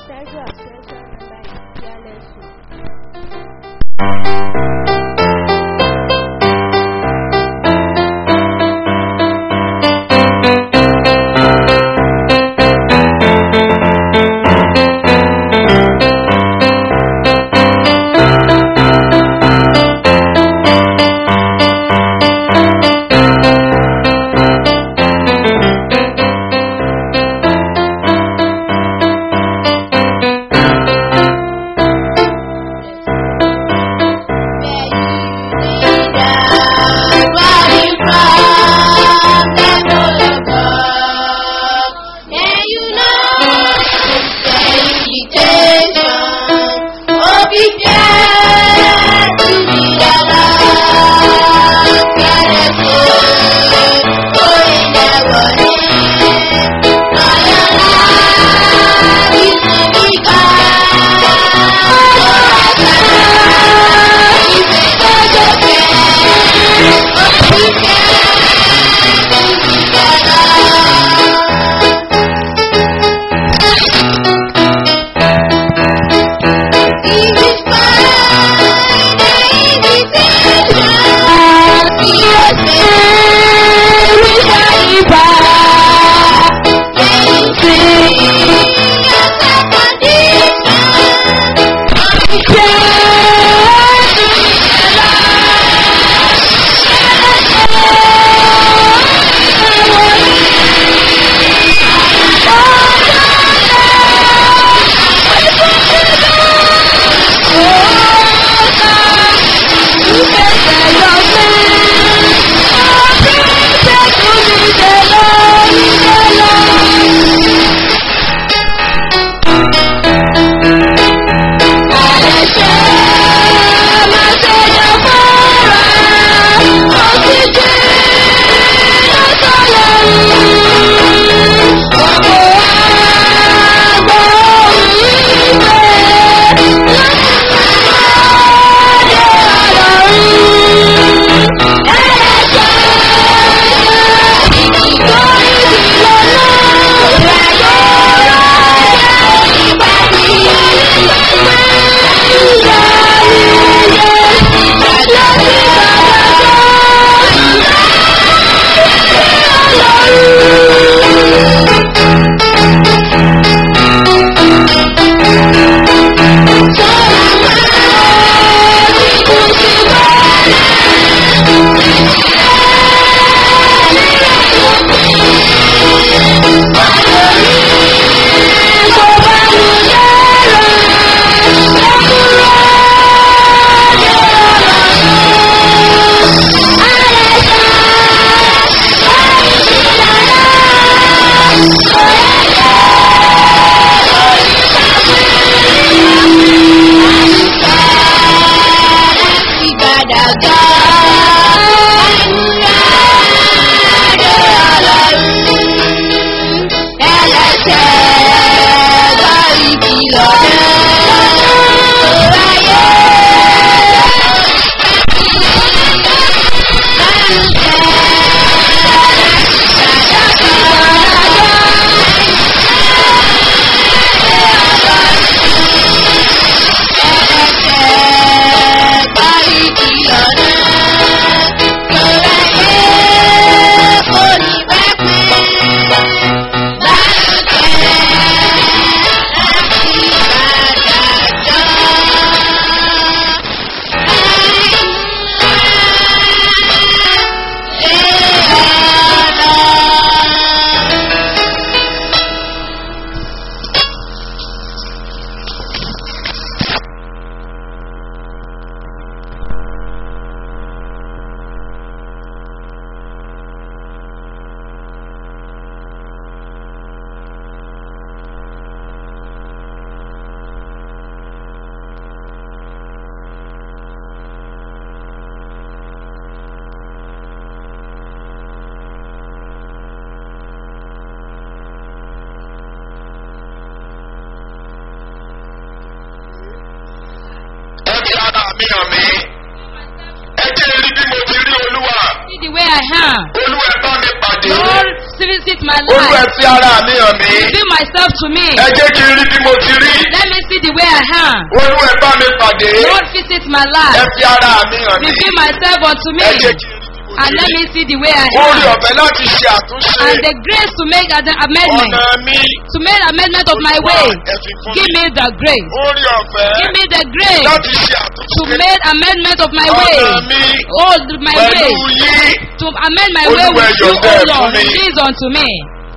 treasure of treasure number is fearless. mi hàn mí. ẹ jẹ́ rí bí mo ti rí olúwa. See the way I am. olúwa ẹ bá mi pàdé. Lord, visit my olú ẹ life. fi ara mi hàn mí Reveal myself to me. ẹ jẹ́ kí n rí bí mo ti rí Let me see the way I am. olú ẹ bá mi pàdé Lord, visit my ẹ life. fi ara mi hàn mí Reveal myself unto me. ẹ jẹ́ kí n rí bí mo And ti let rí me see the way I orí am. ọ̀fẹ́ láti ṣe àtúnṣe And the grace to make an amendment. ọ̀nà mi To make amendment of my Olúwa, way. ẹ fi fún Give mi me the grace. orí ọ̀fẹ́ Give me the grace láti ṣe to àtúnṣe make amendment of my way. ọ̀nà mi Oh, my pẹ̀lú way. yín To amend my Olúwa, way with you, yọ̀ǹda oh ẹ̀ fún Lord. mi. Release unto me.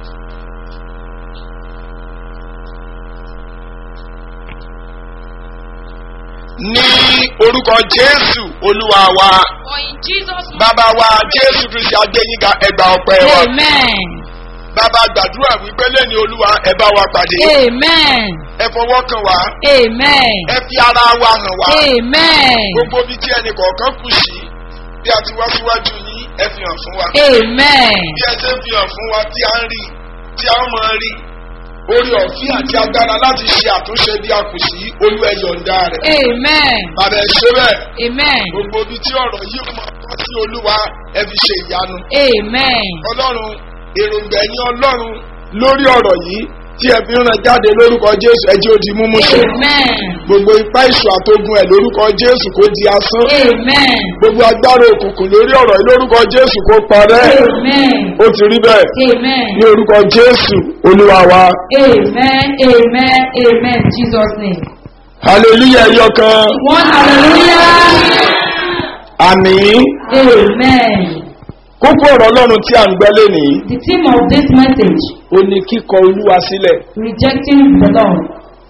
ní orúkọ jésù olúwa wa For in Jesus' name. bàbá wa jésù kristi agbẹ́yìnga ẹgbà ọpẹ́ wa Amen. bàbá gbàdúrà wípé lẹ́ni olúwa ẹ bá wa pàdé Amen. ẹ fọwọ́ kàn wá Amen. ẹ fi ara wa hàn wá Amen. gbogbo bí tí ẹnì kọ̀ọ̀kan kù sí bí a ti wá síwájú yín ẹ fi hàn fún wa Amen. bí ẹ ṣe ń fi hàn fún wa tí a ń rí tí a ń mọ rí orí ọ̀fíà àti agbára láti ṣe àtúnṣe bí a kù sí olú ẹ yọ̀ǹda rẹ̀ Amen. bàbá ẹ ṣe bẹ́ẹ̀ Amen. gbogbo bí tí ọ̀rọ̀ yìí mọ̀ tọ́ sí olúwa ẹ fi ṣe ìyanu Amen. ọlọ́run èròǹgbà ẹ̀yìn ọlọ́run lórí ọ̀rọ̀ yìí tí ẹ fi ń ràn jáde lórúkọ jésù ẹjẹ́ òdi múmú ṣe Amen. gbogbo ipá ìṣù àtogun ẹ̀ lórúkọ jésù kó di asán Amen. gbogbo agbára òkùnkùn lórí ọ̀rọ̀ yìí lórúkọ jésù kó parẹ́ Amen. ó ti rí bẹ́ẹ̀ Amen. ní orúkọ jésù olúwa wa Amen. Amen. Amen. Jesus' name. hallelujah ẹyọ kan One hallelujah. àmì Amen. kókó ọ̀rọ̀ ọlọ́run tí à ń gbẹ́ lénìí The theme of this message, ó ní kíkọ olúwa sílẹ̀ rejecting the Lord.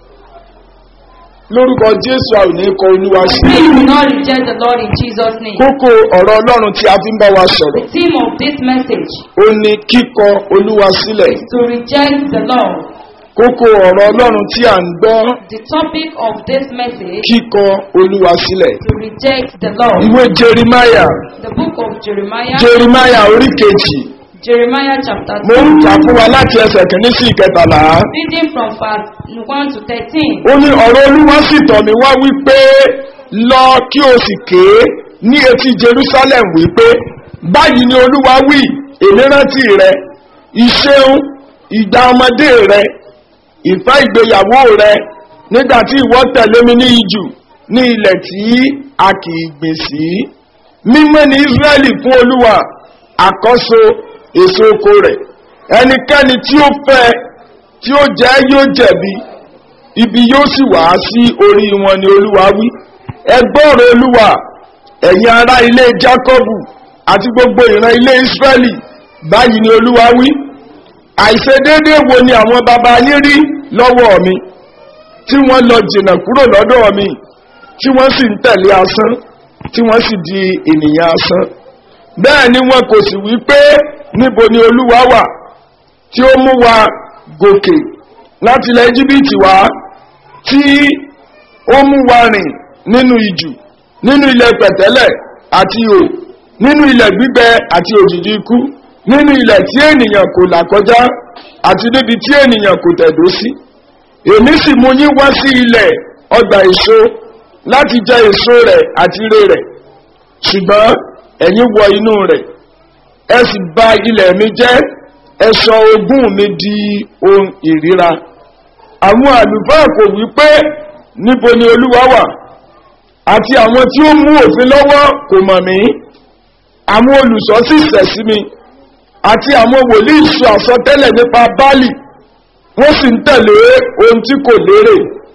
lórúkọ jésù a ò ní kọ olúwa We sílẹ̀ will not reject the Lord in Jesus' name. kókó ọ̀rọ̀ ọlọ́run tí a fi ń bá wa sọ̀rọ̀ The theme of this message ó ní kíkọ olúwa sílẹ̀ is to reject the Lord. kókó ọ̀rọ̀ ọlọ́run tí à ń gbọ́ The topic of this message kíkọ olúwa sílẹ̀ to reject the Lord. ìwé jerimaya The book of Jeremiah, jerimaya orí kejì Jeremiah chapter mo ń 2, kà fún wa láti ẹsẹ̀ kìíní sí ìkẹtàlá reading from verse 1 to 13. ó ní ọ̀rọ̀ olúwa sì tọ̀ mí wá wípé lọ kí o sì ké ní etí jerusalem wípé báyìí ni olúwa wí èmi rántí rẹ ìṣeun ìgbà ọmọdé rẹ ìfẹ́ ìgbéyàwó rẹ nígbà tí ìwọ tẹ̀lé mi ní ijù ní ilẹ̀ tí a kì í gbìn sí mímọ́ ní israẹli fún olúwa àkọ́so èso oko rẹ̀ ẹnikẹ́ni tí ó fẹ́ tí ó jẹ́ yóò jẹ̀bi ibi yóò sì wá sí orí wọn ni olúwa wí ẹgbọ́rọ̀ olúwa ẹ̀yin ará ilé jákọ́bù àti gbogbo ìran ilé ísírẹ́lì báyìí ni olúwa wí àìṣedéédé wo ni àwọn baba yín rí lọ́wọ́ mi tí wọ́n lọ jìnnà kúrò lọ́dọ̀ mi tí wọ́n sì ń tẹ̀lé asán tí wọ́n sì di ènìyàn asán bẹ́ẹ̀ ni wọn kò sì wí pé níbo ni olúwa wà tí ó mú wa gòkè láti ilẹ̀ íjíbítì wá tí ó mú wa rìn nínú ìjù nínú ilẹ̀ pẹ̀tẹ́lẹ̀ àti ò nínú ilẹ̀ gbígbẹ àti òjìji ikú nínú ilẹ̀ tí ènìyàn kò là kọjá àti níbi tí ènìyàn kò tẹ̀dó sí èmi sì mú yín wá sí ilẹ̀ ọgbà èso láti jẹ èso rẹ̀ àti ire rẹ̀ ṣùgbọ́n ẹ̀yin wọ inú rẹ̀ ẹ sì bà ilẹ̀ mi jẹ́ ẹ sọ ogún mi di ohun ìríra àwọn àlùfáà kò wí pé níbo ni olúwa wà àti àwọn tí ó mú òfin lọ́wọ́ kò mọ̀ mí àwọn olùsọ sì sẹ̀ sí mi àti àwọn wòlíì sọ àsọtẹ́lẹ̀ nípa báàlì wọ́n sì ń tẹ̀lé ohun tí kò lérè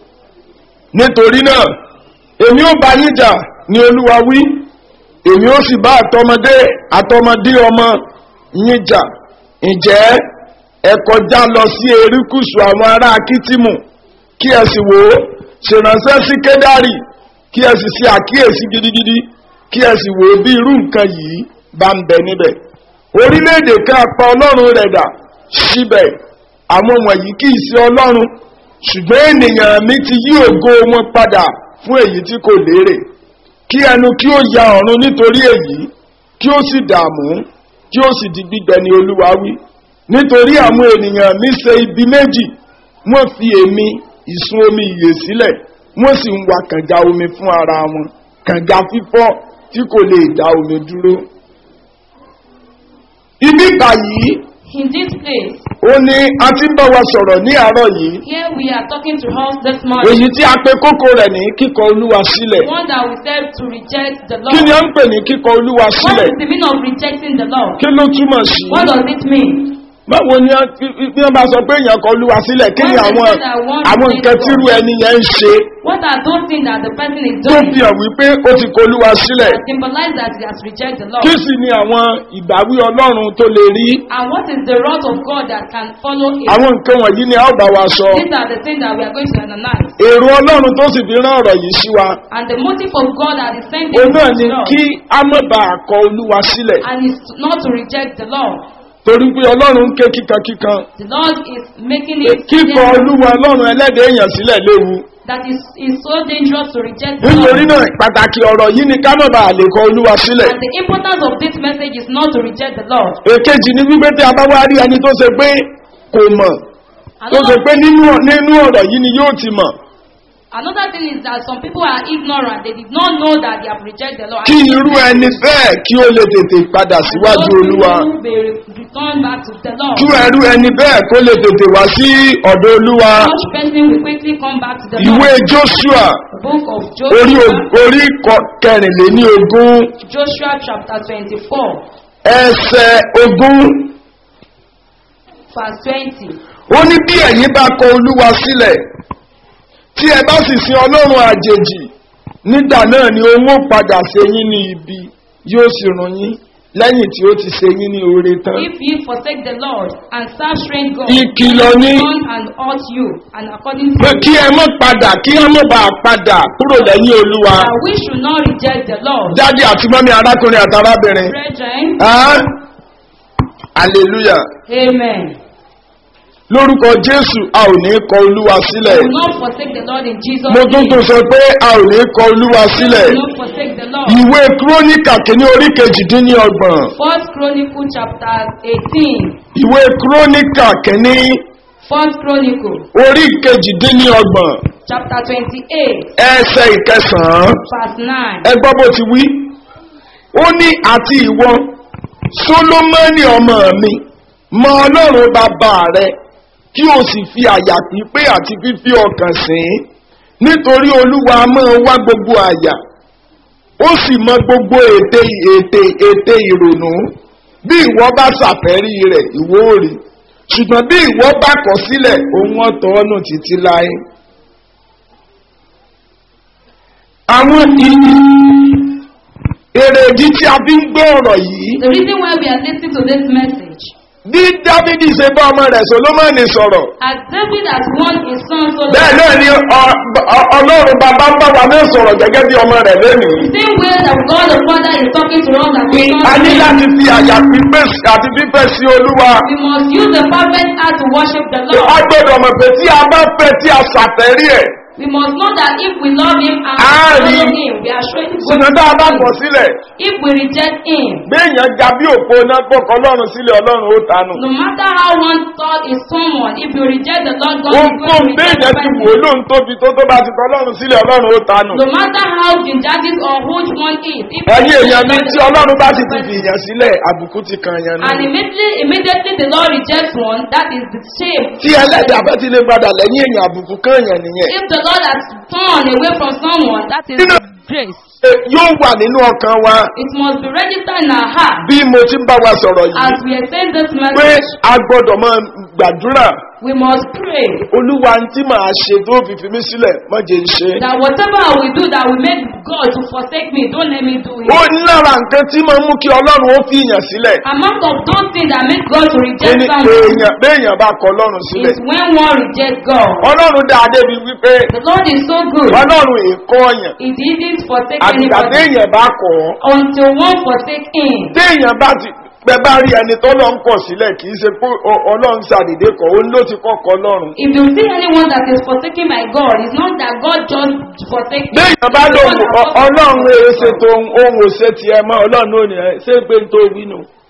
nítorí náà èmi ó bá yín jà ní olúwa wí èmi ó sì bá àtọmọdé àtọmọdé ọmọ yín jà ǹjẹ́ ẹ kọjá lọ sí erékùsù àwọn ará akitimu kí ẹ sì wò ó ṣèrànṣẹ́ sí kédárì kí ẹ sì ṣe àkíyèsí gidigidi kí ẹ sì wò ó bí irú nǹkan yìí bá ń bẹ níbẹ̀ orílẹ̀-èdè kan apá ọlọ́run rẹ̀ dà síbẹ̀ àwọn wọ̀nyí kì í ṣe ọlọ́run ṣùgbọ́n ènìyàn mi ti yí ògo wọn padà fún èyí tí kò lérè kí ẹnu kí ó ya ọ̀run nítorí èyí kí ó sì dààmú kí ó sì di gbígbẹ ni olúwa wí nítorí àwọn ènìyàn mi ṣe ibi méjì wọ́n fi èmi ìsun omi ìyè sílẹ̀ wọ́n sì ń wa kànga omi fún ara wọn kànga fífọ́ tí kò lè dá omi dúró. ibi báyìí In this place, ó ní a ti ń bá wa sọ̀rọ̀ ní àárọ̀ yìí here we are talking to us this morning. èyí tí a pe kókó rẹ̀ ní kíkọ olúwa sílẹ̀ One that we said to reject the kí ni Lord. à ń pè ní kíkọ olúwa What sílẹ̀ is the meaning of rejecting the Lord? kí ló túmọ̀ sí What does it mean? báwo ni a- bí wọ́n bá sọ pé èèyàn kọ olúwa sílẹ̀ kí ni When they àwọn say that one àwọn rejects nǹkan tírú God. ẹni yẹn ń ṣe What are those things that the person is tó doing fi hàn wípé ó ti kọ olúwa sílẹ̀ that symbolize that he has rejected the Lord? kí sì ni àwọn ìbáwí ọlọ́run tó lè rí And what is the wrath of God that can follow it? àwọn nǹkan wọ̀nyí ni a ó bá wa sọ These are the things that we are going to analyze. èrò ọlọ́run tó sì fi rán ọ̀rọ̀ yìí sí wa And the motive of God that is sending òun náà us ni to us kí a má ba àkọ olúwa sílẹ̀ and is not to reject the Lord. torí pé ọlọ́run ń ké kíkankíkan The Lord is making it kíkọ clear olúwa ọlọ́run ẹlẹ́dẹ̀ẹ́ èèyàn sílẹ̀ léwu that is is so dangerous to reject the nítorí Lord. náà pàtàkì ọ̀rọ̀ yìí ni ká má ba àlè kọ olúwa sílẹ̀ And the importance of this message is not to reject the Lord. èkejì ni wípé tí a bá wá rí ẹni tó ṣe pé kò mọ̀ tó ṣe Another, pé nínú nínú ọ̀rọ̀ yìí ni yóò ti mọ̀ another thing is that some people are ignorant. They did not know that they have rejected the Lord. kí irú ẹni bẹ́ẹ̀ kí ó lè tètè padà síwájú Those olúwa people may return back to the Lord. kí irú ẹni bẹ́ẹ̀ kó lè tètè wá sí ọ̀dọ̀ olúwa Such person will quickly come back to the ìwé Lord. joshua The book of orí Joshua, o- orí kọ- kẹrìnléní ogún Joshua chapter 24, ẹsẹ̀ ogún verse 20. ó ní bí ẹ̀yin bá kọ olúwa sílẹ̀ tí ẹ bá sì sin ọlọ́run àjèjì nígbà náà ni òun ó padà ṣe yín ní ibi yóò sì run yín lẹ́yìn tí ó ti ṣe yín ní oore tán. If ye forsake the Lord and serve strange gods, Ìkìlọ̀ they ni. will come and hurt you, and according to pé kí ẹ mọ̀ padà kí ẹ mọ̀ bá padà kúrò lẹ́yìn olúwa. that we should not reject the Lord. jáde àti mọ́mí arákùnrin àtàrábìnrin. Brethren, Ah? hallelujah amen. lórúkọ jésù a ò ní kọ olúwa We sílẹ̀. will not forsake the Lord in Jesus' mo tún name. tún sọ pé a ò ní kọ olúwa We sílẹ̀. will not forsake the Lord. ìwé kúrónìkà kìíní orí kejìdínlọ́gbọ̀n. First Chronicle chapter 18. ìwé kúrónìkà kìíní First Chronicle orí kejìdínlọ́gbọ̀n chapter 28, ẹsẹ̀ ìkẹsàn-án. verse 9. ẹ gbọ́ bó ti wí. ó ní àti ìwọ solomoni ọmọ mi mọ ọlọ́run bàbá rẹ kí o sì fi àyà pípé àti fífi ọkàn sìn ín nítorí olúwa máa wá gbogbo àyà ó sì mọ gbogbo ète ète ète ìrònú bí ìwọ bá ṣàfẹ́rí rẹ̀ ìwọ ò rí ṣùgbọ́n bí ìwọ bá kọ̀ sílẹ̀ òun ọ̀tọ̀ ọ̀nà títí láé. àwọn ìlú èrèdí tí a fi ń gbé ọ̀rọ̀ yìí The reason why we are listening to this message, bí dávidi ṣe bá ọmọ rẹ̀ solomoni sọ̀rọ̀ as David has won his son bẹ́ẹ̀ Solomon, náà ni ọ- ọ- ọlọ́run bàbá ń bá wa náà sọ̀rọ̀ gẹ́gẹ́ bí ọmọ rẹ̀ lónìí. the same way that God the Father is talking to us as his a ní son, láti fi àyà pípé sí- àti fífẹ́ sí olúwa. we must use the perfect heart to worship the a Lord. gbọ́dọ̀ mọ̀ pé tí a bá fẹ́ tí a ṣàfẹ́rí ẹ̀ We must know that if we love him and Ah, follow ni- him, we are showing good ṣùgbọ́n tá a bá kọ̀ sílẹ̀ If we reject him, béèyàn ga bí òpó náà gbọ́kọ̀ ọlọ́run sílẹ̀ ọlọ́run ó tanù. no matter how one thought is someone, if you reject the Lord, God ó is ń going kó to reject the béèyàn ti wò ó person. lóun tóbi tó tó bá ti tọ́ ọlọ́run sílẹ̀ ọlọ́run ó tanù. No matter how gingitis or which one is, if ẹ̀yin you èèyàn mi reject tí the Lord, ọlọ́run bá sì ti person- fi ìyàn sílẹ̀ àbùkù ti kan yẹn And nù. immediately, immediately the Lord rejects one, that is the shame. tí ẹlẹ́dàá bá ti lè padà lẹ́yìn èèyàn àbùkù kan yẹn nìyẹn. If the Lord has turned away from someone, that is You know- grace. Ẹ, yóò wà nínú ọkàn wa It must be registered in our heart. bí mo ti ń bá wa sọ̀rọ̀ yìí As we are saying this pé message, a gbọ́dọ̀ máa gbàdúrà we must pray olúwa ń tí màá ṣe tó fi fi mí sílẹ̀ má jẹ́ ń ṣe. that whatever I will do that will make God to forsake me, don't let me do it. ó ní lára nǹkan tí máa ń mú kí ọlọ́run ó fi ìyàn sílẹ̀ Among of those things that make God to ó reject ní someone èèyàn béèyàn bá kọ ọlọ́run sílẹ̀. is when one rejects God. ọlọ́run dá adé bíi wípé The Lord is so good. ọlọ́run èkó ọ̀yàn He didn't forsake àtìgbà anybody téèyàn bá kọ̀ ọ́ until one forsake him. téèyàn bá ti pẹ bá rí ẹni tó lọ ń kọ̀ sílẹ̀ kì í ṣe pé ọ- ọlọ́run ṣàdédé kọ̀ ó ló ti kọ́kọ́ ọlọ́run. If you see anyone that is forsaken by God, it's not that God just forsake him. téèyàn bá It's the lóhùn one that ọ- ọlọ́run forsake èé him. ṣe tó ohun ò ṣe tiẹ̀ mọ́ ọlọ́run ò ní ẹ ṣé pé n tó wí nù.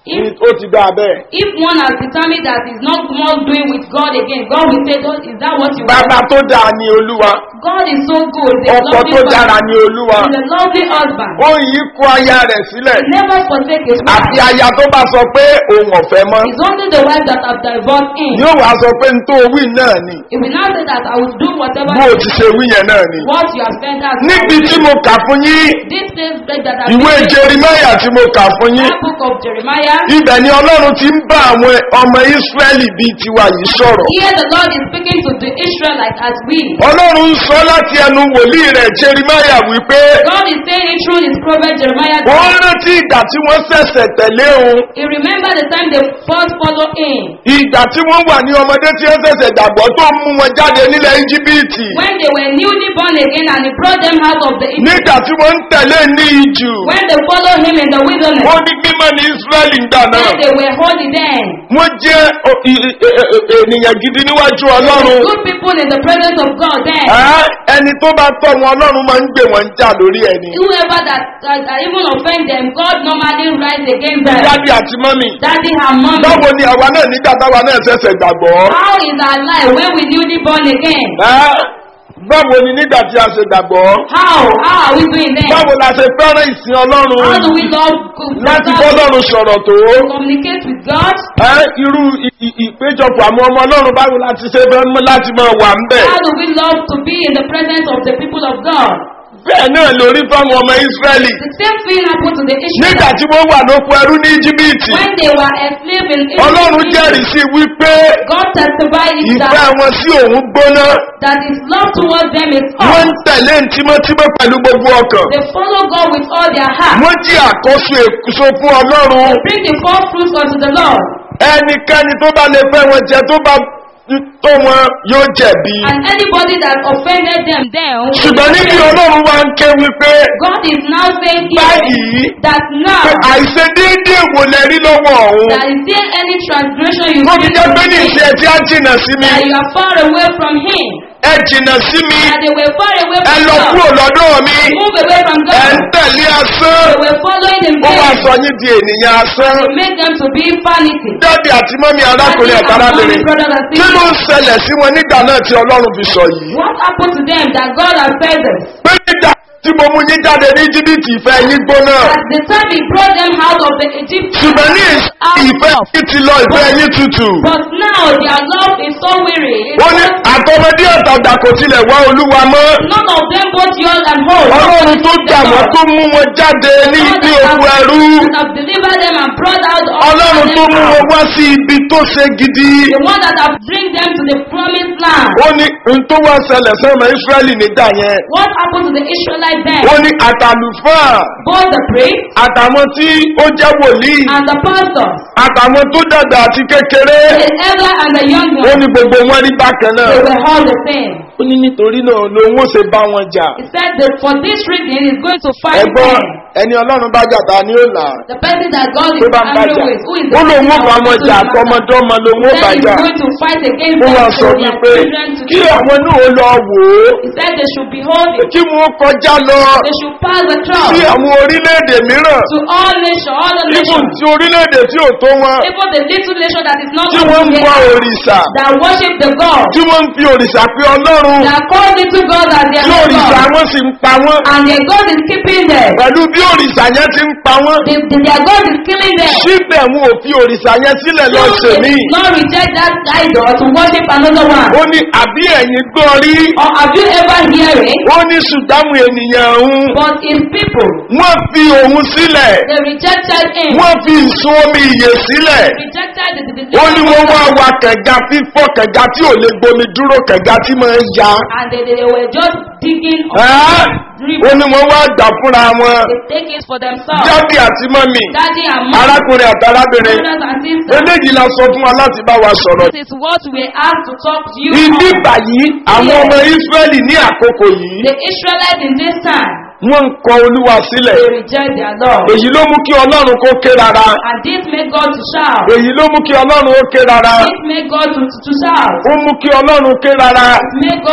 If ó ti dáa bẹ́ẹ̀. if one has determined that he's not more doing with God again, God will say, "Oh, Is that what you want? bàbá tó dáa ni olúwa God is so good. He's a ọkọ lovely tó dára father. ni olúwa He's a lovely husband. ó yí kó aya rẹ̀ sílẹ̀ He never forsake his àti wife. aya tó bá sọ pé òun ọ̀fẹ́ mọ́ It's only the wife that have divorced him. yóò wá sọ pé n tó wí náà ni He will not say that I will do whatever bó o ti ṣe wí yẹn náà ni. what you have said. That's níbi tí mo kà fún yín This says that I ìwé jerimaya tí mo kà fún yín That book of Jeremiah. ibẹ̀ ni ọlọ́run ti ń bá àwọn ọmọ ísírẹ́lì bíi tiwa yìí sọ̀rọ̀ Here the Lord is speaking to the Israelites as we. ọlọ́run ń sọ láti ẹnu wòlíì rẹ̀ jerimaya wípé God is saying it through his prophet Jeremiah. wọ́n rántí ìgbà tí wọ́n ṣẹ̀ṣẹ̀ tẹ̀lé òun He remembered the time they first followed him. ìgbà tí wọ́n wà ní ọmọdé tí wọ́n ṣẹ̀ṣẹ̀ gbàgbọ́ tó mú wọn jáde nílẹ̀ íjíbítì When they were newly born again and he brought them out of the Egypt. nígbà tí wọ́n ń tẹ̀lé ní ìjù When they followed him in the wilderness. wọ́n ní mímọ́ ní ísírẹ́lì ń gbà náà When they were holy then. wọ́n jẹ́ o- i- i- i- ènìyàn gidi níwájú ọlọ́run Good people in the presence of God then. Ẹ́, ẹni tó bá tọ́ wọn ọlọ́run máa ń gbé wọn jà lórí ẹni. Whoever that, that, that even offend them, God normally rise against them. dádì àti mọ́mì. Daddy and mommy. báwo ni àwa náà nígbà táwa náà ṣẹ̀ṣẹ̀ gbàgbọ́. How is our life when we newly born again? Ẹ́, báwo ni nígbà tí a ṣe gbàgbọ́. How? How are we doing then? báwo la ṣe fẹ́ràn ìsìn How do ọlọ́run. we love God? láti bọ́lọ́run sọ̀rọ̀ tó. Communicate with God? Ẹ́, irú ì- ì- ìpéjọpọ̀ àwọn ọmọ ọlọ́run báwo la ti ṣe fẹ́ mú láti máa wà ń bẹ̀. How do we love to be in the presence of the people of God? bẹ́ẹ̀ náà lórí fáwọn ọmọ ísírẹ́lì. The same thing happened to the nígbà Israelites tí wọ́n wà lóko ẹrú ní íjíbítì. when they were enslaved in ọlọ́run Egypt. jẹ́rìí sí wípé God testified it ìfẹ́ that, wọn sí òun gbóná. that his love towards them is wọ́n up. ń tẹ̀lé tímọ́tímọ́ pẹ̀lú gbogbo ọkàn. They follow God with all their heart. wọ́n jí àkóso èso fún ọlọ́run. They bring the four fruits unto the Lord. ẹnikẹ́ni tó bá lè fẹ́ wọn jẹ tó bá tó wọn yóò jẹ̀bi. And anybody that offended them then. will ṣùgbọ́n be níbi offended. ọlọ́run wa ń ké wípé God is now saying here báyìí that now pé àìṣedéédéé wò lẹ rí lọ́wọ́ ọ̀hún. that is there any transgression you wọ́n fi see jẹ́ pé ní from ìṣe him, tí á jìnà sí mi. that you are far away from him, ẹ jìnà sí mi. that they were far away ẹ from lọ God, kúrò lọ́dọ̀ mi. move away from ẹ ń God, tẹ̀lé asán. they were following in ó wá vain, sọ yín di ènìyàn asán. to make them to be vanity. dáàdì àti mọ́mí arákùnrin Daddy and àtàrábìnrin. mommy, brothers and kí ló ń sisters, ṣẹlẹ̀ sí wọn nígbà náà tí ọlọ́run fi sọ yìí. what happened to them that God has said this? pé nígbà tí mo mú yín jáde ní jìbìtì ìfẹ́ yín gbóná. At the time he brought them out of the Egypt, ṣùgbọ́n ní ìsìn ìfẹ́ yín ti lọ ìfẹ́ yín tutù. but now their love is so weary. It's ó ní not- àtọmọdé ọ̀tàgbà kò tilẹ̀ wá olúwa mọ́. None of them both young and old. ọlọ́run tó dà wọ́n tó mú wọn jáde ní ilé oko ẹrú. that have delivered them and brought out all ọlọ́run tó mú wọn wá sí ibi tó ṣe gidi. the one that have bring them to the promised land. ó ní n tó wá ṣẹlẹ̀ sọ́mọ ísírẹ́lì nígbà yẹn. What happened to the Israelites then? ó ní àtàlùfáà Both the priest àtàwọn tí ó jẹ́ wòlíì and the pastors, àtàwọn tó dàgbà àti kékeré. the elder and the young ó one, ní gbogbo wọn rí bákan náà. they were all the same. ó ní nítorí náà lòun ó ṣe bá wọn jà. He said that for this reason he's going to fight ẹ̀gbọ́n them. ẹni ọlọ́run bá jà ta ni ó là á. The person that God tó is bá ń bá angry jà with, who is ó the lòun ó person bá that wọn wants to jà matter. àtọmọdọ́mọ lòun ó bá Then he's jà. going to fight against ó them wá so sọ their wípé children to kí kill. àwọn náà ó lọ wò ó He said they should behold it. kí wọn kọjá lọ They should pass the sí trial àwọn orílẹ̀-èdè mìíràn to all nations, all the ibùn nations. tí orílẹ̀-èdè tí ò tó wọn Even the little nation that is not tí up wọ́n ń to wá date, òrìṣà that worship the God, tí wọ́n ń fi òrìṣà pé ọlọ́run that call little God as their tí òrìṣà God, wọn sì ń pa wọ́n and their God is keeping them. pẹ̀lú bí òrìṣà yẹn ti ń pa wọ́n The, the, their God is killing them. síbẹ̀ wọn ò fi òrìṣà yẹn sílẹ̀ lọ Still, they sèmí did not reject that idol to worship another one. ó ní àbí ẹ̀yin gbọ́ rí Or have you ever heard it? ó ní ṣùgbọ́n ènìyàn òun But his people, wọ́n fi òun sílẹ̀ they rejected him. wọ́n fi ìsun omi ìyè sílẹ̀ Rejected the, the, the ó ní wọ́n wá wa kẹ̀ga fífọ́ kẹ̀ga tí ò lè gbomi dúró kẹ̀ga tí máa ń ya and they, they, they were just digging on Ẹ́, the ó river. ní wọ́n wá gbà fúnra wọn They take it for themselves. jáde àti mọ́mì Daddy and mom, arákùnrin àti arábìnrin brothers and sisters. eléyìí la sọ fún wa láti bá wa sọ̀rọ̀ This is what we have to talk to you ibi on. báyìí àwọn ọmọ ísírẹ́lì ní àkókò yìí The Israelites in this time, wọ́n ń kọ olúwa sílẹ̀ they reject their Lord. èyí ló mú kí ọlọ́run kó ké rárá And this made God to shout. èyí ló mú kí ọlọ́run ó ké rárá This made God to, to, to shout. ó mú kí ọlọ́run ké rárá It made God to, to, to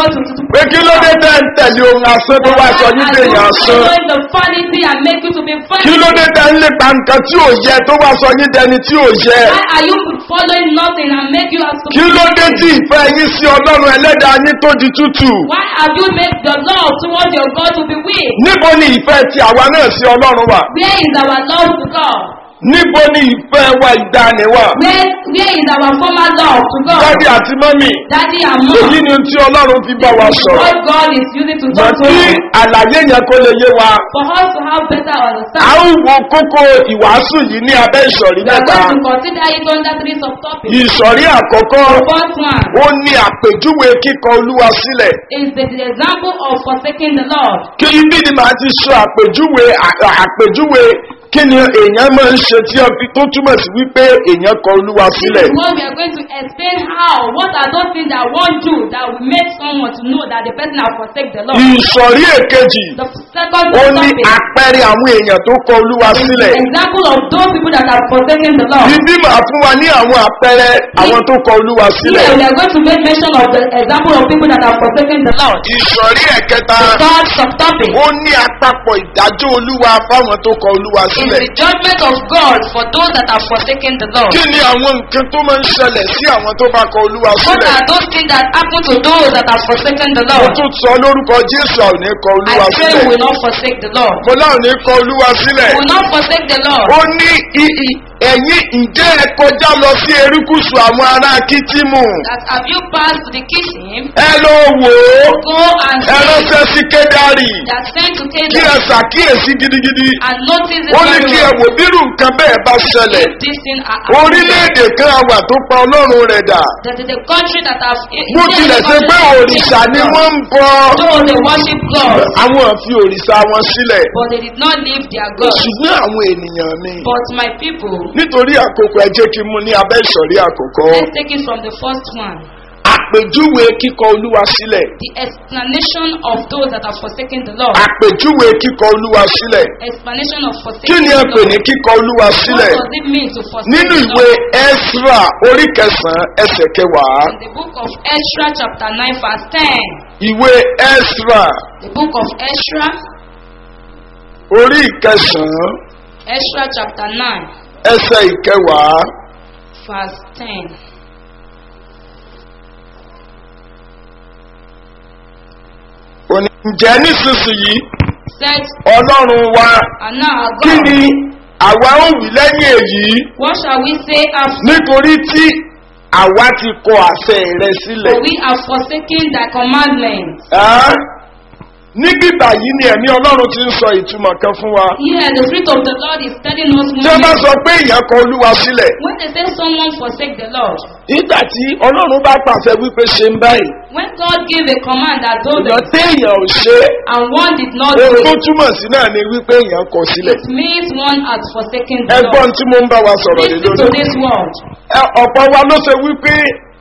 pé kí ló dé tẹ́ ń tẹ̀lé ohun asán tó wá sọ yín dé èèyàn asán following the vanity and make you to be kí ló vanity? dé tẹ́ ń lépa nǹkan tí ò yẹ tó wá sọ yín dẹni tí ò yẹ Why are you following nothing and make you as to kí ló dé tí ìfẹ́ yín sí ọlọ́run ẹlẹ́dàá yín tó di tútù Why have you made the love towards your God to be weak? níbo ni ìfẹ́ ti àwa náà sí ọlọ́run wà Where is our love to God? níbo ni ìfẹ́ wa ìdáni wà Where, where is our former love to God? dádì àti mọ́mì Daddy and èyí mom. ni ohun tí ọlọ́run fi bá wa sọ̀rọ̀ What God is using to mọ̀ talk to kí us. àlàyé yẹn kó lè yé wa For us to have better a understanding. ń wo kókó ìwàásù yìí ní abẹ́ ìsọ̀rí We are mẹ́ta going to consider it under three subtopics. ìsọ̀rí àkọ́kọ́ The first one ó ní àpèjúwe kíkọ olúwa sílẹ̀ is the, the example of forsaking the Lord. kí ibi ni màá ti sọ àpèjúwe à- àpèjúwe kí ni èèyàn máa ń ṣe tí ó- tó túmọ̀ sí wípé èèyàn kọ olúwa This sílẹ̀ is what we are going to explain how. What are those things that one do that will make someone to know that the person has forsake the Lord? ìsọ̀rí èkejì The second ó ní topic àpẹẹrẹ àwọn èèyàn tó kọ olúwa is sílẹ̀ the example of those people that have forsaken the Lord. ibi màá fún wa ní àwọn àpẹẹrẹ àwọn tó kọ olúwa sílẹ̀ Here we are going to make mention of the example of people that have forsaken the Lord. ìsọ̀rí ẹ̀kẹta The third subtopic ó ní àpapọ̀ ìdájọ́ olúwa fáwọn tó kọ olúwa is sílẹ̀ the judgment of God for those that have forsaken the Lord. kí ni àwọn nǹkan tó máa ń ṣẹlẹ̀ sí àwọn tó bá kọ olúwa What sílẹ̀ are those things that happen to those that have forsaken the mo Lord? tún sọ lórúkọ jésù àwọn ò ní kọ I olúwa pray we sílẹ̀ will not forsake the Lord. mo láwọn ò ní kọ olúwa sílẹ̀ We will not forsake the Lord. ó ní i- i- ẹ̀yin ǹjẹ́ ẹ kọjá lọ sí erékùsù àwọn ará kìtìmù That have you passed to the kitchen? ẹ lọ wò ó Go and ẹ see ránṣẹ́ sí kédárì that sent to kí ẹ Canaan ṣàkíyèsí gidigidi and notice it ó ní very kí ẹ well. wò bírù nǹkan bẹ́ẹ̀ bá ṣẹlẹ̀ If this thing are happening, orílẹ̀-èdè kan àwà tó pa ọlọ́run rẹ̀ dà that is the country that have bó tilẹ̀ ṣe pé òrìṣà ni wọ́n ń bọ Though they worship God, àwọn fi òrìṣà wọn sílẹ̀ but they did not leave their God. ṣùgbọ́n àwọn ènìyàn mi But my people, nítorí àkókò ẹ jẹ́ kí n mú ní abẹ́ ìsọ̀rí àkọ́kọ́ let's take it from the first one. àpèjúwe kíkọ olúwa sílẹ̀ The explanation of those that have forsaken the Lord. àpèjúwe kíkọ olúwa sílẹ̀ Explanation of kí forsaking ni the ẹ pè ní Lord. kíkọ olúwa What sílẹ̀ does it mean to forsake nínú the ìwé Lord? ezra orí kẹsàn-án ẹsẹ̀ kẹwàá In the book of Ezra chapter 9 verse 10. ìwé ezra The book of Ezra, orí ìkẹsàn-án Ezra chapter 9 ẹsẹ̀ ìkẹwàá verse 10. òní ǹjẹ́ nísinsìnyí Said, ọlọ́run wa and now our kí God, ni àwa ń wí lẹ́yìn èyí what shall we say after? nítorí tí àwa ti kọ àṣẹ rẹ sílẹ̀. For we have forsaken thy commandments. Ẹ́, níbí báyìí ni ẹ̀mí ọlọ́run ti ń sọ ìtumọ̀ kan fún wa. Here, the Spirit of the Lord is telling us tí wọ́n bá more. sọ pé èèyàn kọ olúwa sílẹ̀ When they say someone forsake the Lord, nígbà tí ọlọ́run bá pàṣẹ wípé ṣe ń báyìí when God gave a command that told èèyàn them, téèyàn ò ṣe é and one did not do ohun tó it, túmọ̀ sí náà ni wípé èèyàn kọ sílẹ̀. it means one has forsaken the ẹgbọ́n Lord. tí mo ń bá wa sọ̀rọ̀ lé Listen to lórí. this word. Ẹ, ọ̀pọ̀ wa ló ṣe wípé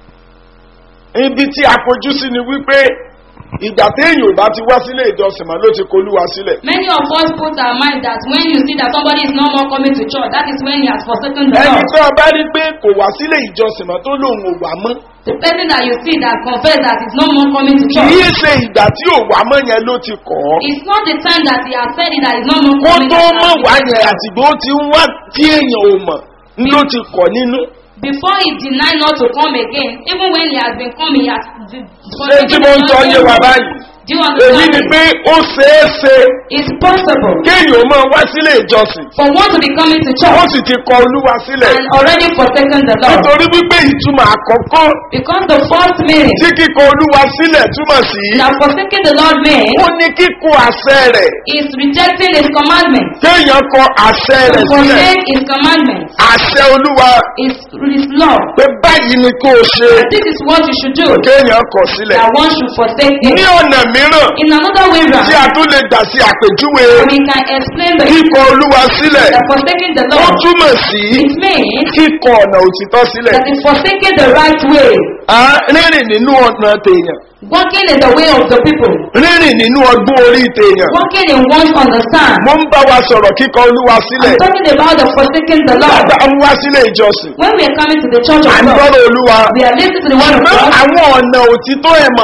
ibi tí a fojú sí ni wípé ìgbà téèyàn ò bá ti wá sílé ìjọsìn mọ́ ló ti kọ olúwa sílẹ̀. Many of us put our mind that when you see that somebody is no more coming to church, that is when he has forsaken the ẹni Lord. tó o bá rí pé kò wá sílé ìjọsìn mọ́ tó lóun ò wá mọ́. The person that you see that confess that is no more coming to kì church, í ṣe ìgbà tí ò wá mọ́ yẹn ló ti kọ̀ ọ́. it's not the time that he has said it that is no more kó coming tó to mọ̀ wá church. yẹn àtìgbò ó ti ń wá tí èèyàn ò mọ̀ ń ló ti kọ̀ nínú. Before he denied not to come again, even when he has been coming, he has. ṣé tí mo ń sọ yé wa báyìí? Do you èyí understand? ni it? pé ó ṣeé ṣe It's possible kéèyàn ó máa wá sílé ìjọsìn for one to be coming to ó church sì ti kọ olúwa sílẹ̀. and already forsaken the Lord. nítorí wípé ìtumọ̀ àkọ́kọ́ Because the first meaning tí kíkọ olúwa sílẹ̀ túmọ̀ sí that forsaking the Lord means ó ní kíkọ àṣẹ rẹ̀ is rejecting his commandments. kéèyàn kọ àṣẹ To rẹ̀ sílẹ̀ forsake his commandments àṣẹ olúwa is his law. pé báyìí ni kó o ṣe This is what you should do. kéèyàn kọ sílẹ̀. That one should forsake it. ní ọ̀nà mìíràn In another way round, tí a tún lè gbà sí àpèjúwe we can explain the kíkọ olúwa sílẹ̀ that forsaking the ó Lord. túmọ̀ sí It means kíkọ ọ̀nà òtítọ́ sílẹ̀ that is forsaking the right way, Á, rírìn nínú ọ̀nà tèèyàn walking in the way of the people, rírìn nínú ọgbọ́n orí tèèyàn walking in one's understand. mo ń bá wa sọ̀rọ̀ kíkọ olúwa sílẹ̀ I'm talking about the forsaking the Lord. bàbá ń wá sílé ìjọsìn When we are coming to the church à of ń God, gbọ́dọ̀ olúwa we are listening to the word of ṣùgbọ́n God, àwọn ọ̀nà òtítọ́ ẹ̀ mọ̀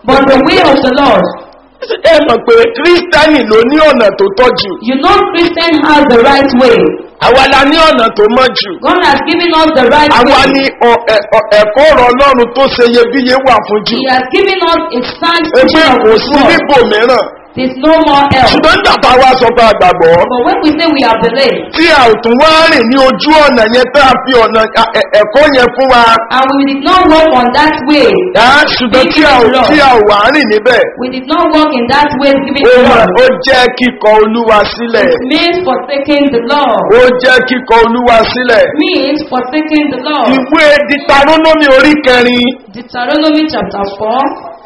But the way of the Lord, ẹ mọ̀ pé kírísítẹ́nì ló ní ọ̀nà tó tọ́ jù you know Christian has the right way. àwa la ní ọ̀nà tó mọ́ jù God has given us the right àwa way. ní ọ- ẹ- ọ- ẹ̀kọ́ ọ̀rọ̀ ọlọ́run tó ṣe iyebíye wà fún jù He has given us a sound ẹgbẹ́ teaching of kò His sí word. nípò mìíràn There's no more else. ṣùgbọ́n nígbà tá a wá sọ pé àgbàgbọ́ But when we say we have believed, tí a ò tún wá rìn ní ojú ọ̀nà yẹn tá a fi ọ̀nà ẹ- ẹ- ẹ̀kọ́ yẹn fún wa and we did not walk on that way, á ṣùgbọ́n tí a ò tí a ò wá rìn níbẹ̀ we did not walk in that way given ó to mà- us. ó jẹ́ kíkọ olúwa sílẹ̀ It means forsaking the law. ó jẹ́ kíkọ olúwa sílẹ̀ means forsaking the law. ìwé ditarónómì orí kẹrin Deuteronomy chapter 4,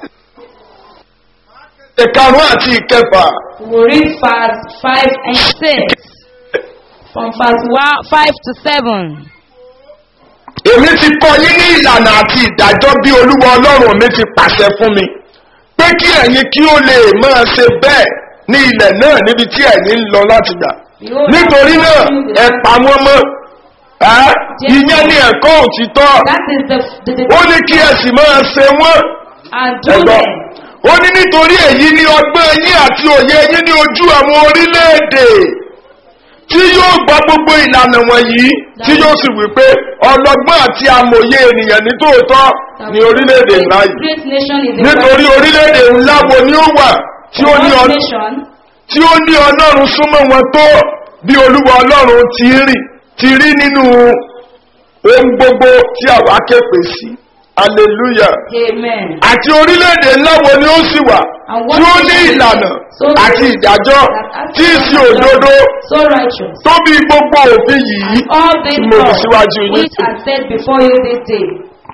ìkarùn àti ìkẹfà we read verse 5 and 6. From verse 1, 5 to 7. èmi ti kọ yín ní ìlànà àti ìdájọ́ bí olúwa ọlọ́run mi ti pàṣẹ fún mi pé kí ẹ̀yin kí ó lè máa ṣe bẹ́ẹ̀ ní ilẹ̀ náà níbi tí ẹ̀yin ń lọ láti gbà nítorí náà ẹ pa wọ́n mọ́ ẹ́ ìyẹn ní ẹ̀kọ́ òtítọ́ That is the, the, the ó ní kí ẹ sì máa ṣe wọ́n and do ẹ̀gbọ́n them. ó ní nítorí èyí ni ọgbọ́n yín àti òye yín ní ojú àwọn orílẹ̀-èdè tí yóò gbọ́ gbogbo ìlànà wọ̀nyí tí yóò sì wí pé ọlọ́gbọ́n àti amòye ènìyàn ní tòótọ́ ní orílẹ̀-èdè ńlá yìí Great nation is a nítorí orílẹ̀-èdè ńlá wo ni ó wà tí ó ní What ọ- nation tí ó ní ọlọ́run súnmọ́ wọn tó bí olúwa ọlọ́run ti rí ti rí nínú ohun gbogbo tí àwa képe sí hallelujah Amen. àti orílẹ̀-èdè ńlá wo ni ó sì wà And what tí ó ní nation is ìlànà so àti great ìdájọ́ that has tí í sí so òdodo So righteous. tó bí gbogbo òfin yìí All these tí mo fi laws síwájú yín which are said before you this day.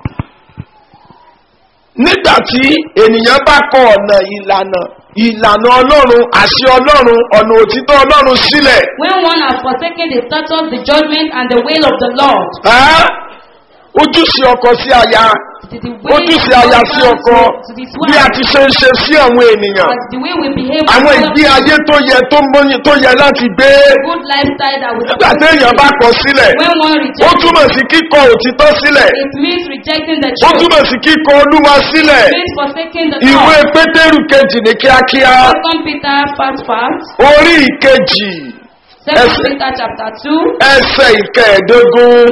nígbà tí ènìyàn bá kọ ọ̀nà ìlànà ìlànà ọlọ́run àṣẹ ọlọ́run ọ̀nà òtítọ́ ọlọ́run sílẹ̀ When one has forsaken the statutes, the judgment, and the will of the Lord, ẹ́ ojúṣe ọkọ sí aya it is the way ojúṣe of aya husband sí ọkọ to his bí a wife, ti ṣe ń ṣe sí àwọn ènìyàn as the way we behave àwọn towards ìgbé ayé tó yẹ tó mọ́yìn tó yẹ láti gbé good lifestyle that we nígbà tí èèyàn bá kọ sílẹ̀ When one ó rejects, túmọ̀ sí kíkọ òtítọ́ sílẹ̀ it means rejecting the ó truth. túmọ̀ sí kíkọ olúwa sílẹ̀ It means forsaking the ìwé law. pétérù kejì ní kíákíá Second Peter fast fast. orí ìkejì Second Ẹsẹ̀. Peter chapter two ẹsẹ̀ ìkẹẹ̀ẹ́dógún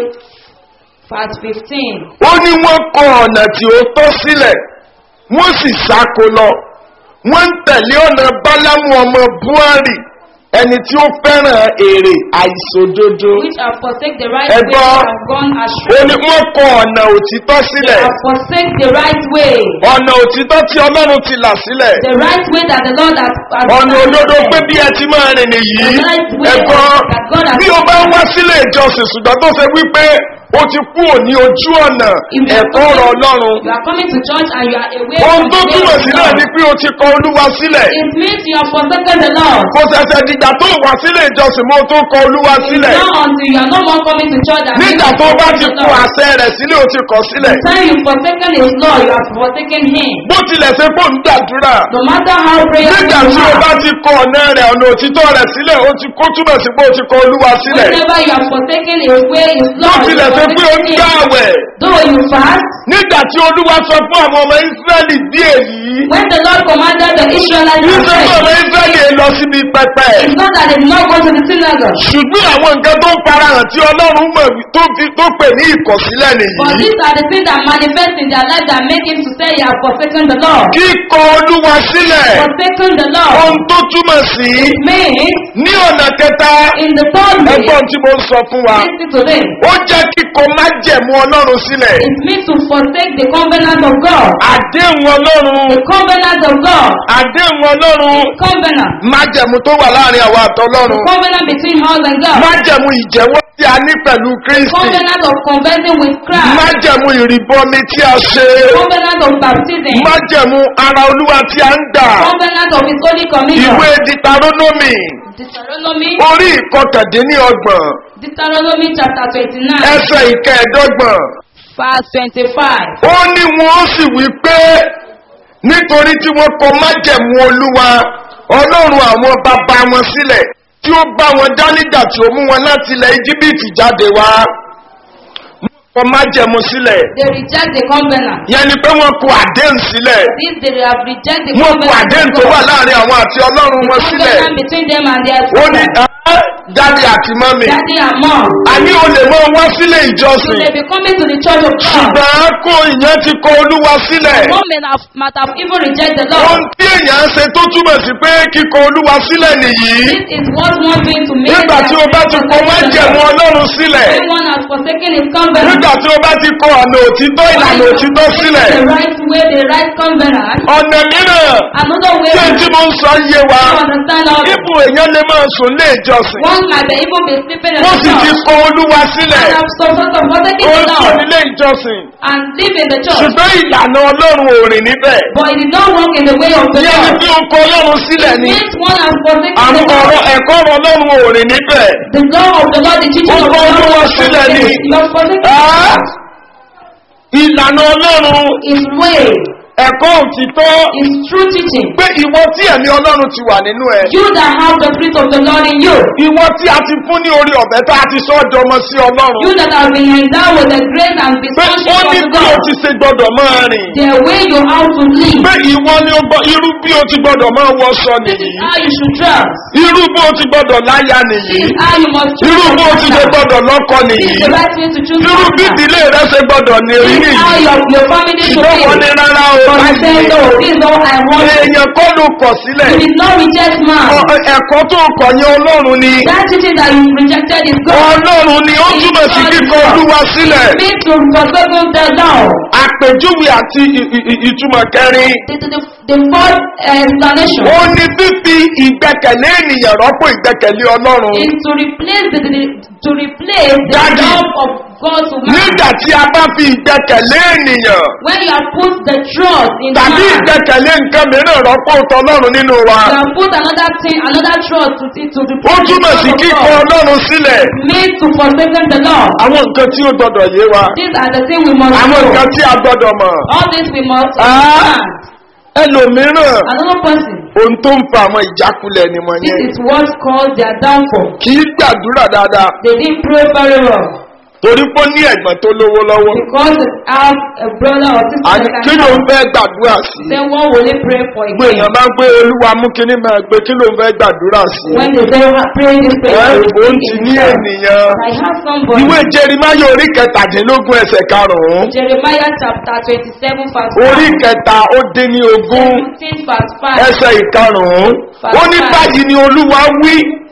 verse fifteen. ó ní wọ́n kọ ọ̀nà tí ó tọ́ sílẹ̀ wọ́n sì sáko lọ wọ́n ń tẹ̀lé ọ̀nà bálámù ọmọ buhari ẹni tí ó fẹ́ràn èrè àìsòdodo Which have forsake the right Ẹ way gbọ́. and have gone ó astray. ní wọ́n kọ ọ̀nà òtítọ́ They sílẹ̀ have forsake the right way. ọ̀nà òtítọ́ tí ọlọ́run ti là sílẹ̀ The right way that the Lord has has ọ̀nà òdodo pé bí ẹ ti máa rìn nìyí ẹ̀gbọ́n bí o bá ń wá sílé ìjọsìn ṣùgbọ́n tó ṣe wípé o ti kú òní ojú ọ̀nà If you are ẹ̀kọ́ ọ̀rọ̀ coming- ọlọ́run You are coming to church and you are away ohun from tó the way túmọ̀ of sí the náà Lord. ni pé o ti kọ olúwa sílẹ̀ It means you have forsaken the Lord. kò ṣẹ̀ṣẹ̀ dìgbà tó wà sílé ìjọsìn mo tó kọ olúwa It's sílẹ̀ not until you are no more coming to church that nígbà you tó bá forsake ti the kú Lord. àṣẹ rẹ̀ sílẹ̀ o ti kọ̀ sílẹ̀ The time you forsaken his law, you have forsaken him. bó tilẹ̀ ṣe pò ń gbàdúrà No matter how prayerful nígbà you tí o bá are, ti kọ ọ̀nà rẹ̀ ọ̀nà òtítọ́ rẹ̀ sílẹ̀ o ti kó túmọ̀ sí pé o ti kọ olúwa sílẹ̀ whenever you have forsaken his way, his bó law, you tilẹ̀ have ṣe pé o ń forsaken gbà him. àwẹ̀ Though you fast, nígbà tí olúwa sọ fún àwọn ọmọ israẹli bí èyí when the Lord commanded the Israelites kì í to ṣe pé ọmọ pray, israẹli èé lọ síbi pẹpẹ it's not that they did not go to the synagogue. ṣùgbọ́n àwọn nǹkan tó ń farahàn tí ọlọ́run mọ̀ wí- tó fi tó pè ní ìkọ̀sílẹ̀ But nìyí these are the things that manifest in their life that make him to say you have forsaken the law. kíkọ olúwa sílẹ̀ Forsaken the law ohun tó túmọ̀ sí means ní ọ̀nà kẹta in the third way, ẹgbọ́n tí mo ń sọ fún wa listen to this. ó jẹ́ kíkọ májẹ̀mú ọlọ́run sílẹ̀ It means to forsake the covenant of God. àdéhùn ọlọ́run The covenant of God. àdéhùn ọlọ́run Covenant. májẹ̀mú tó wà láàrin àwa The àtọlọ́run covenant between us and God. májẹ̀mú ìjẹ́wọ́ tí a ní pẹ̀lú kristi Covenant of conversing with Christ. májẹ̀mú ìrìbọmi tí a ṣe Covenant of baptism. májẹ̀mú ara olúwa tí a ń gbà Covenant of his holy communion. ìwé ditaronomi Deuteronomy. orí ìkọkàndínlọ́gbọ̀n Deuteronomy chapter twenty-nine. ẹsẹ̀ ìkẹẹ̀dọ́gbọ̀n Verse twenty-five. ó ní wọn ó sì wí pé nítorí tí wọ́n kọ májẹ̀mú olúwa ọlọ́run àwọn bàbá wọn sílẹ̀ tí ó bá wọn dá nígbà tí ó mú wọn láti ilẹ̀ íjíbítì jáde wá kọ májẹ̀mú sílẹ̀ They reject the covenant. yẹn ni pé wọ́n kọ àdéhùn sílẹ̀ This they have rejected the wọ́n kọ covenant. àdéhùn tó wà láàrin àwọn àti ọlọ́run wọn sílẹ̀ covenant between them and their ó ní father. "Ẹ́, dáàdi àti mọ́mì Daddy and mom. àní o lè mọ wá sílé You ìjọsìn may be coming to the church of God. ṣùgbọ́n kó ìyẹn ti kọ olúwa sílẹ̀ One may have, might have even rejected the ohun Lord. tí èèyàn ń ṣe tó túmọ̀ sí pé kíkọ olúwa sílẹ̀ nìyí This is what one doing to make nígbà tí o bá ti kọ májẹ̀mú ọlọ́run sílẹ̀ When one has forsaken his covenant. nígbà tí o bá ti kọ ọ̀nà òtítọ́ ìlànà òtítọ́ sílẹ̀ The right way, the right covenant. ọ̀nà mìíràn Another way tí n tí mo ń sọ yé wa to understand all ipò èèyàn lè máa sùn lé ìjọsìn One might be even be sleeping in wọ́n the sì ti church kọ olúwa sílẹ̀ and have so sort of forsaken ó the ń sùn Lord nílé ìjọsìn and live in the church. ṣùgbọ́n ìlànà ọlọ́run ò rìn níbẹ̀ But it did not work in the way of the yẹn ni Lord. tí o kọ ọlọ́run sílẹ̀ It ni means one has forsaken the àwọn Lord. ọ̀rọ̀ ẹ̀kọ́ ọ̀rọ̀ ọlọ́run ò rìn níbẹ̀ The law of the Lord, the teaching of the Ó kọ Lord, Olúwa was sílẹ̀ ni. forsaken. You have forsaken Ah! ìlànà ọlọ́run His way, ẹ̀kọ́ òtítọ́ His true teaching. pé ìwọ tí ẹ̀mí ọlọ́run ti wà nínú ẹ̀ You that have the spirit of the Lord in you. ìwọ tí a ti fún ní orí ọ̀bẹ tá a ti sọ ọjọ́ ọmọ sí ọlọ́run You that have been endowed with the grace and pé responsibility ó ní of bí o God. ti ṣe gbọdọ̀ máa rìn The way you how to live. pé ìwọ ni ó gbọ́ irú bí o ti gbọdọ̀ máa wọṣọ This nìyí is how you should dress. irú bí o ti gbọdọ̀ láya This nìyí is how you must choose irú your bí o ti ṣe partner. gbọdọ̀ lọ́kọ This nìyí is the right way to choose irú bí partner. ìdílé rẹ ṣe gbọdọ̀ ní rí This is how nìyí your, your family should ṣùgbọ́n wọn ní be. rárá o But you say báyìí no, this is all I want. èèyàn kọ́ ló kọ̀ sílẹ̀ You did not reject man. Ọ- ẹ̀kọ́ tó kọ̀ yẹn ọlọ́run ni That teaching that you rejected is God. ọlọ́run ni ó túmọ̀ sí kíkọ olúwa sílẹ̀ Me to forsake the law. àpèjúwe àti ì- ì- ì- ìtumọ̀ kẹrin The, the, the, the fourth explanation ó ní fífi ìgbẹ́kẹ̀lé ènìyàn rọ́pò ìgbẹ́kẹ̀lé ọlọ́run is to replace the, the to replace the Daddy. love of God to man. nígbà tí a bá fi ìgbẹ́kẹ̀lé ènìyàn When you have put the trust in tàbí man, ìgbẹ́kẹ̀lé nǹkan mìíràn rọ́pò tọlọ́run nínú wa you have put another thing, another trust to to the ó túmọ̀ sí kíkọ ọlọ́run sílẹ̀ Made to forsake the law. àwọn nǹkan tí ó gbọdọ̀ yé wa These are the things we must àwọn know. nǹkan tí a gbọdọ̀ mọ̀ All this we must Ah. understand. ẹlòmíràn Another person, ohun tó ń fa àwọn ìjákulẹ̀ ni wọ́n this yẹn is what caused their downfall. kì í gbàdúrà dáadáa They didn't pray very well torí pé ó ní ẹ̀gbọ́n tó lówó lọ́wọ́ because they have a brother or sister àní that kí can ló ń help. fẹ́ gbàdúrà sí Then what will they pray for gbogbo again? èèyàn máa ń gbé olúwa mú kíní máa gbé kí ló ń fẹ́ gbàdúrà sí When they say pray this ẹ prayer, they òun will ti speak ní in tongues. ènìyàn I have somebody. ìwé jerimáyà orí kẹtàdínlógún ẹsẹ̀ karùn-ún Jeremiah chapter twenty-seven verse orí five. kẹta ó dín ní ogún Seventeen verse five. ẹsẹ̀ ìkarùn-ún ó ní báyìí ni olúwa wí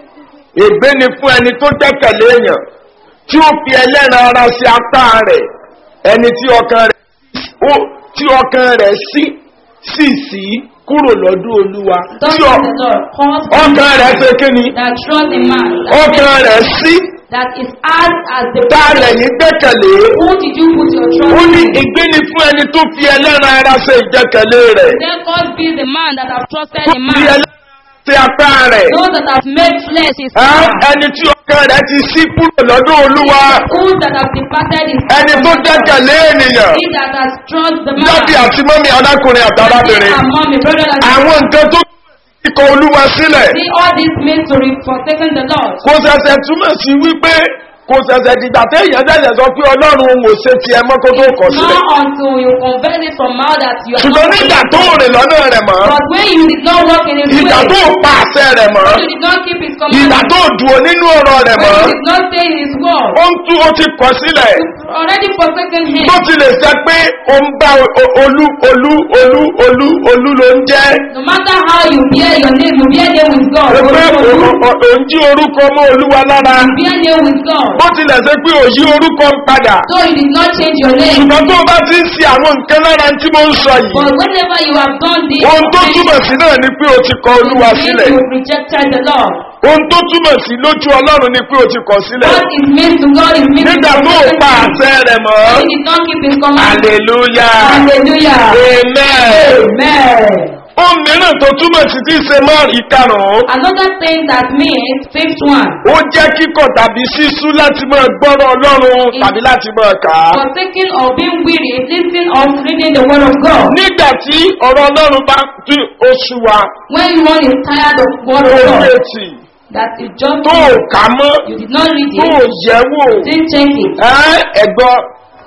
ègbé ni fún ẹni tó gbẹ́kẹ̀lé èèyàn tí ó fi ẹlẹ́ran ara sí apá rẹ̀ ẹni tí ọkàn rẹ̀ ó- tí ọkàn rẹ̀ sí sì sí kúrò lọ́dún olúwa Thus tí says ọ- the Lord, cause ọkàn rẹ̀ ṣe kí ni that trust in man, that, ọkàn rẹ̀ sí that is as as the tá a lẹ́yìn gbẹ́kẹ̀lé Who did you put your trust ó ní in? ègbé ni fún ẹni tó fi ẹlẹ́ran ara ṣe ìgbẹ́kẹ̀lé rẹ̀ Then God be the man that have trusted tó in fi man. ẹlẹ́ran sí apá rẹ̀ Those that have made flesh is Ẹ́, man. ẹni tí ọkàn rẹ̀ ti sí kúrò lọ́dún olúwa Who that have departed is ẹni tó gbẹ́kẹ̀lé ènìyàn He that has trust the man. jáde àti mọ́mí arákùnrin àtàrábìnrin And mommy, brother, that àwọn nǹkan tó kíkọ olúwa sílẹ̀ see all this means to re- forsaken the Lord. kò ṣẹ̀ṣẹ̀ túmọ̀ sí wípé kò ṣẹ̀ṣẹ̀ dìgbà téèyàn ṣẹ̀ṣẹ̀ sọ pé ọlọ́run òun ò ṣe tiẹ̀ mọ́ kó tó kọ̀ sílẹ̀ Not until you convert it from mouth that you are ṣùgbọ́n not nígbà tó rìn lọ́nà rẹ̀ mọ́ But when you did not walk in his way, ìgbà tó pa àṣẹ rẹ̀ mọ́ when you did not keep his ìgbà commandments, tó dùn nínú ọ̀rọ̀ rẹ̀ mọ́ when you did not stay in his word, ó ń tú ó ti kọ̀ sílẹ̀ you already forsaken him. bó tilẹ̀ ṣe pé ó ń bá o- o- olú olú olú olú olú ló ń jẹ́ No matter how you bear your name, you bear name with God. pé You òun jí orúkọ mọ́ olúwa lára bear name with God. bó tilẹ̀ ṣe pé òyí orúkọ ń padà So you did not change your name. ṣùgbọ́n tó bá ti ń ṣe àwọn nǹkan lára tí mo ń sọ yìí But whenever you have done this, ohun tó túmọ̀ sí náà ni pé o ti kọ olúwa sílẹ̀ you rejected the Lord. ohun tó túmọ̀ sí lójú ọlọ́run ni pé o ti kọ̀ sílẹ̀ What is meant to God is meant nígbà to tó o pa God. àṣẹ rẹ̀ mọ́ He did not keep his command. hallelujah Hallelujah. amen Amen. ohun mìíràn tó túmọ̀ sí ti ṣe mọ́ ìkarùn-ún Another thing that means, fifth one, ó jẹ́ kíkọ̀ tàbí sísú láti máa gbọ́rọ̀ ọlọ́run tàbí láti máa kà á. forsaking or being weary, listening or reading the word of God. nígbà tí ọ̀rọ̀ ọlọ́run bá tí oṣù wa When one is tired of word tó of God, retí that is just tó kà mọ́ you did not read tó it, yẹ̀ wò didn't check it. ẹ́ ẹ̀gbọ́n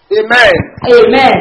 amen Amen.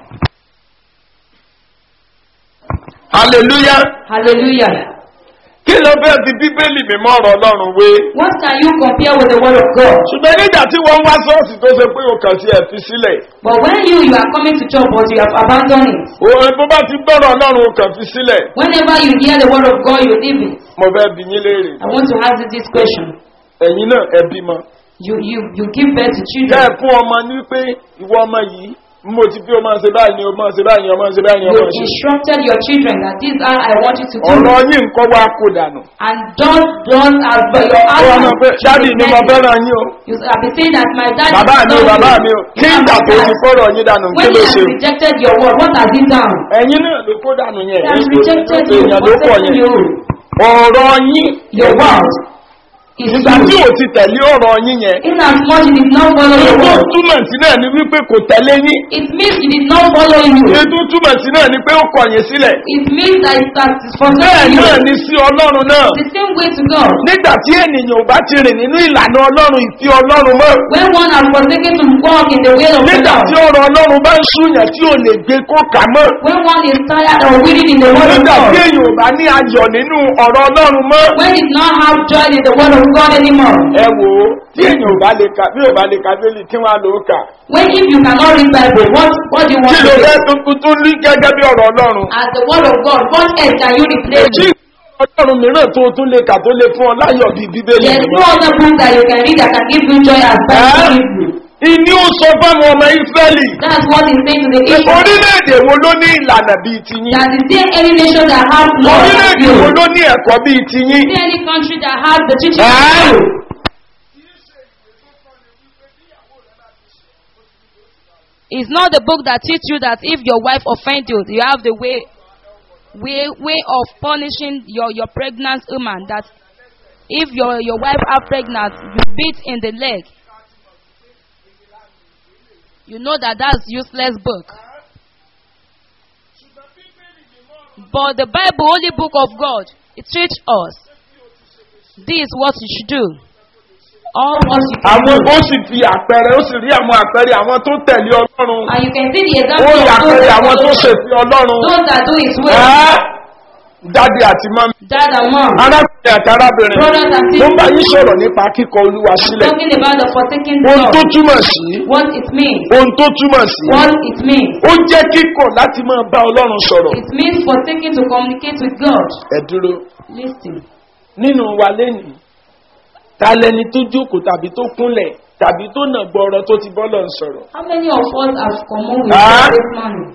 hallelujah Hallelujah. kí ló fẹ́ fi bíbélì mímọ́ ọ̀rọ̀ ọlọ́run wé. What can you compare with the word of God? ṣùgbọ́n nígbà tí wọ́n wá sọ́ọ̀sì tó ṣe pé o kàn sí ẹ̀ fi sílẹ̀. But when you you are coming to church but you have abandoned it. òun bó bá ti gbọ́rọ̀ ọlọ́run o kàn fi sílẹ̀. Whenever you hear the word of God, you leave it. mo fẹ́ bi yín léèrè. I want to ask you this question. ẹ̀yin náà ẹ bímọ. You you you give birth to kẹ́ ẹ children. fún ọmọ ní pé ìwọ ọmọ yìí mo ti fi ọmọ ṣe báyìí ni ọmọ ṣe báyìí ni ọmọ ṣe báyìí ni You ọmọ ṣe. instructed your children that this is how I want you to do. ọ̀rọ̀ yín nǹkan wá kó dànù. And don't don't as by your ó wá mọ̀ pé actions. dáàdì ni mo fẹ́ràn yín o. You have been saying that my dad bàbá is mi o not bàbá good. mi o. You kí have ìgbà tó ti asked, kọ́rọ̀ yín dànù kí When ló he ṣe. has rejected your word, what has he done? ẹ̀yin náà ló kó dànù yẹn. He has rejected you, èèyàn ló pọ̀ forsaken yẹn. you. ọ̀rọ̀ yín. Your word is ìgbà tí you. ò ti tẹ̀lé ọ̀rọ̀ yín yẹn. In as much it did not follow your ètò word, túmọ̀ sí náà ni wípé kò tẹ̀lé yín. it means it did not follow you. ètò túmọ̀ sí náà ni pé ó kọ̀yìn sílẹ̀. It means that it has bẹ́ẹ̀ forsaken you. náà ni sí ọlọ́run náà. The same way to God. nígbà tí ènìyàn ò bá ti rìn nínú ìlànà ọlọ́run ìfi ọlọ́run mọ́. When one has forsaken to walk in the way of the nígbà tí Lord, ọ̀rọ̀ ọlọ́run bá ń súnyàn tí ò lè gbé kó kà mọ́. when one is tired of reading in the word of nígbà tí God, èèyàn ò bá ní ayọ̀ nínú ọ̀rọ̀ ọlọ́run mọ́. when it not have joy in the word of God anymore, ẹ wò ó tí èèyàn ò bá lè ka bí ò bá lè ka bẹ́ẹ̀lì kí wọ́n á lò ó kà. when if you cannot read Bible, what what do you kí want ló to fẹ́ do? tuntun tó ní gẹ́gẹ́ bí ọ̀rọ̀ ọlọ́run. As the word of God, what else can you replace èjì it? ọlọ́run mìíràn tó tún lè kà tó lè fún ọ láyọ̀ bíi bíbélì. There is no other book that you can read that can give you joy as Bible Eh? gives you. ìní ó sọ fáwọn ọmọ ìsírẹ́lì. That's what he saying to the Israelites. orílẹ̀-èdè wo ló ní ìlànà bíi tiyín? That is there any nation that has law like orílẹ̀-èdè you? wo ló ní ẹ̀kọ́ bíi tiyín? Is there any country that has the teaching Eh? like you? It's not the book that teach you that if your wife offend you, you have the way way way of punishing your your pregnant woman. That if your your wife are pregnant, you beat in the leg. You know that that's useless book. But the Bible, only book of God, it teach us. This is what you should do. All what you can àwọn do. ó sì fi àpẹẹrẹ ó sì rí àwọn àpẹẹrẹ àwọn tó tẹ̀lé ọlọ́run. And you can see the ó example rí of those àpẹẹrẹ that àwọn tó follow ṣèfi ọlọ́run. those that do his will. Ẹ́, dádì àti mọ́mí. Dad and mom. arákùnrin àti arábìnrin. Brothers and mo ń bá sisters. yín sọ̀rọ̀ nípa kíkọ olúwa sílẹ̀. Talking about the forsaking ohun God. tó túmọ̀ sí. What it means. ohun tó túmọ̀ sí. What it means. ó jẹ́ kíkọ̀ láti máa bá ọlọ́run sọ̀rọ̀. It means forsaking to communicate with God. ẹ dúró. Listen. nínú wa lẹ́nìí ta lẹni tó jókòó tàbí tó kúnlẹ̀ tàbí tó nà gbọ́rọ̀ tó ti bọ́lọ̀ ń sọ̀rọ̀. How many of us have common with Ah. God this morning?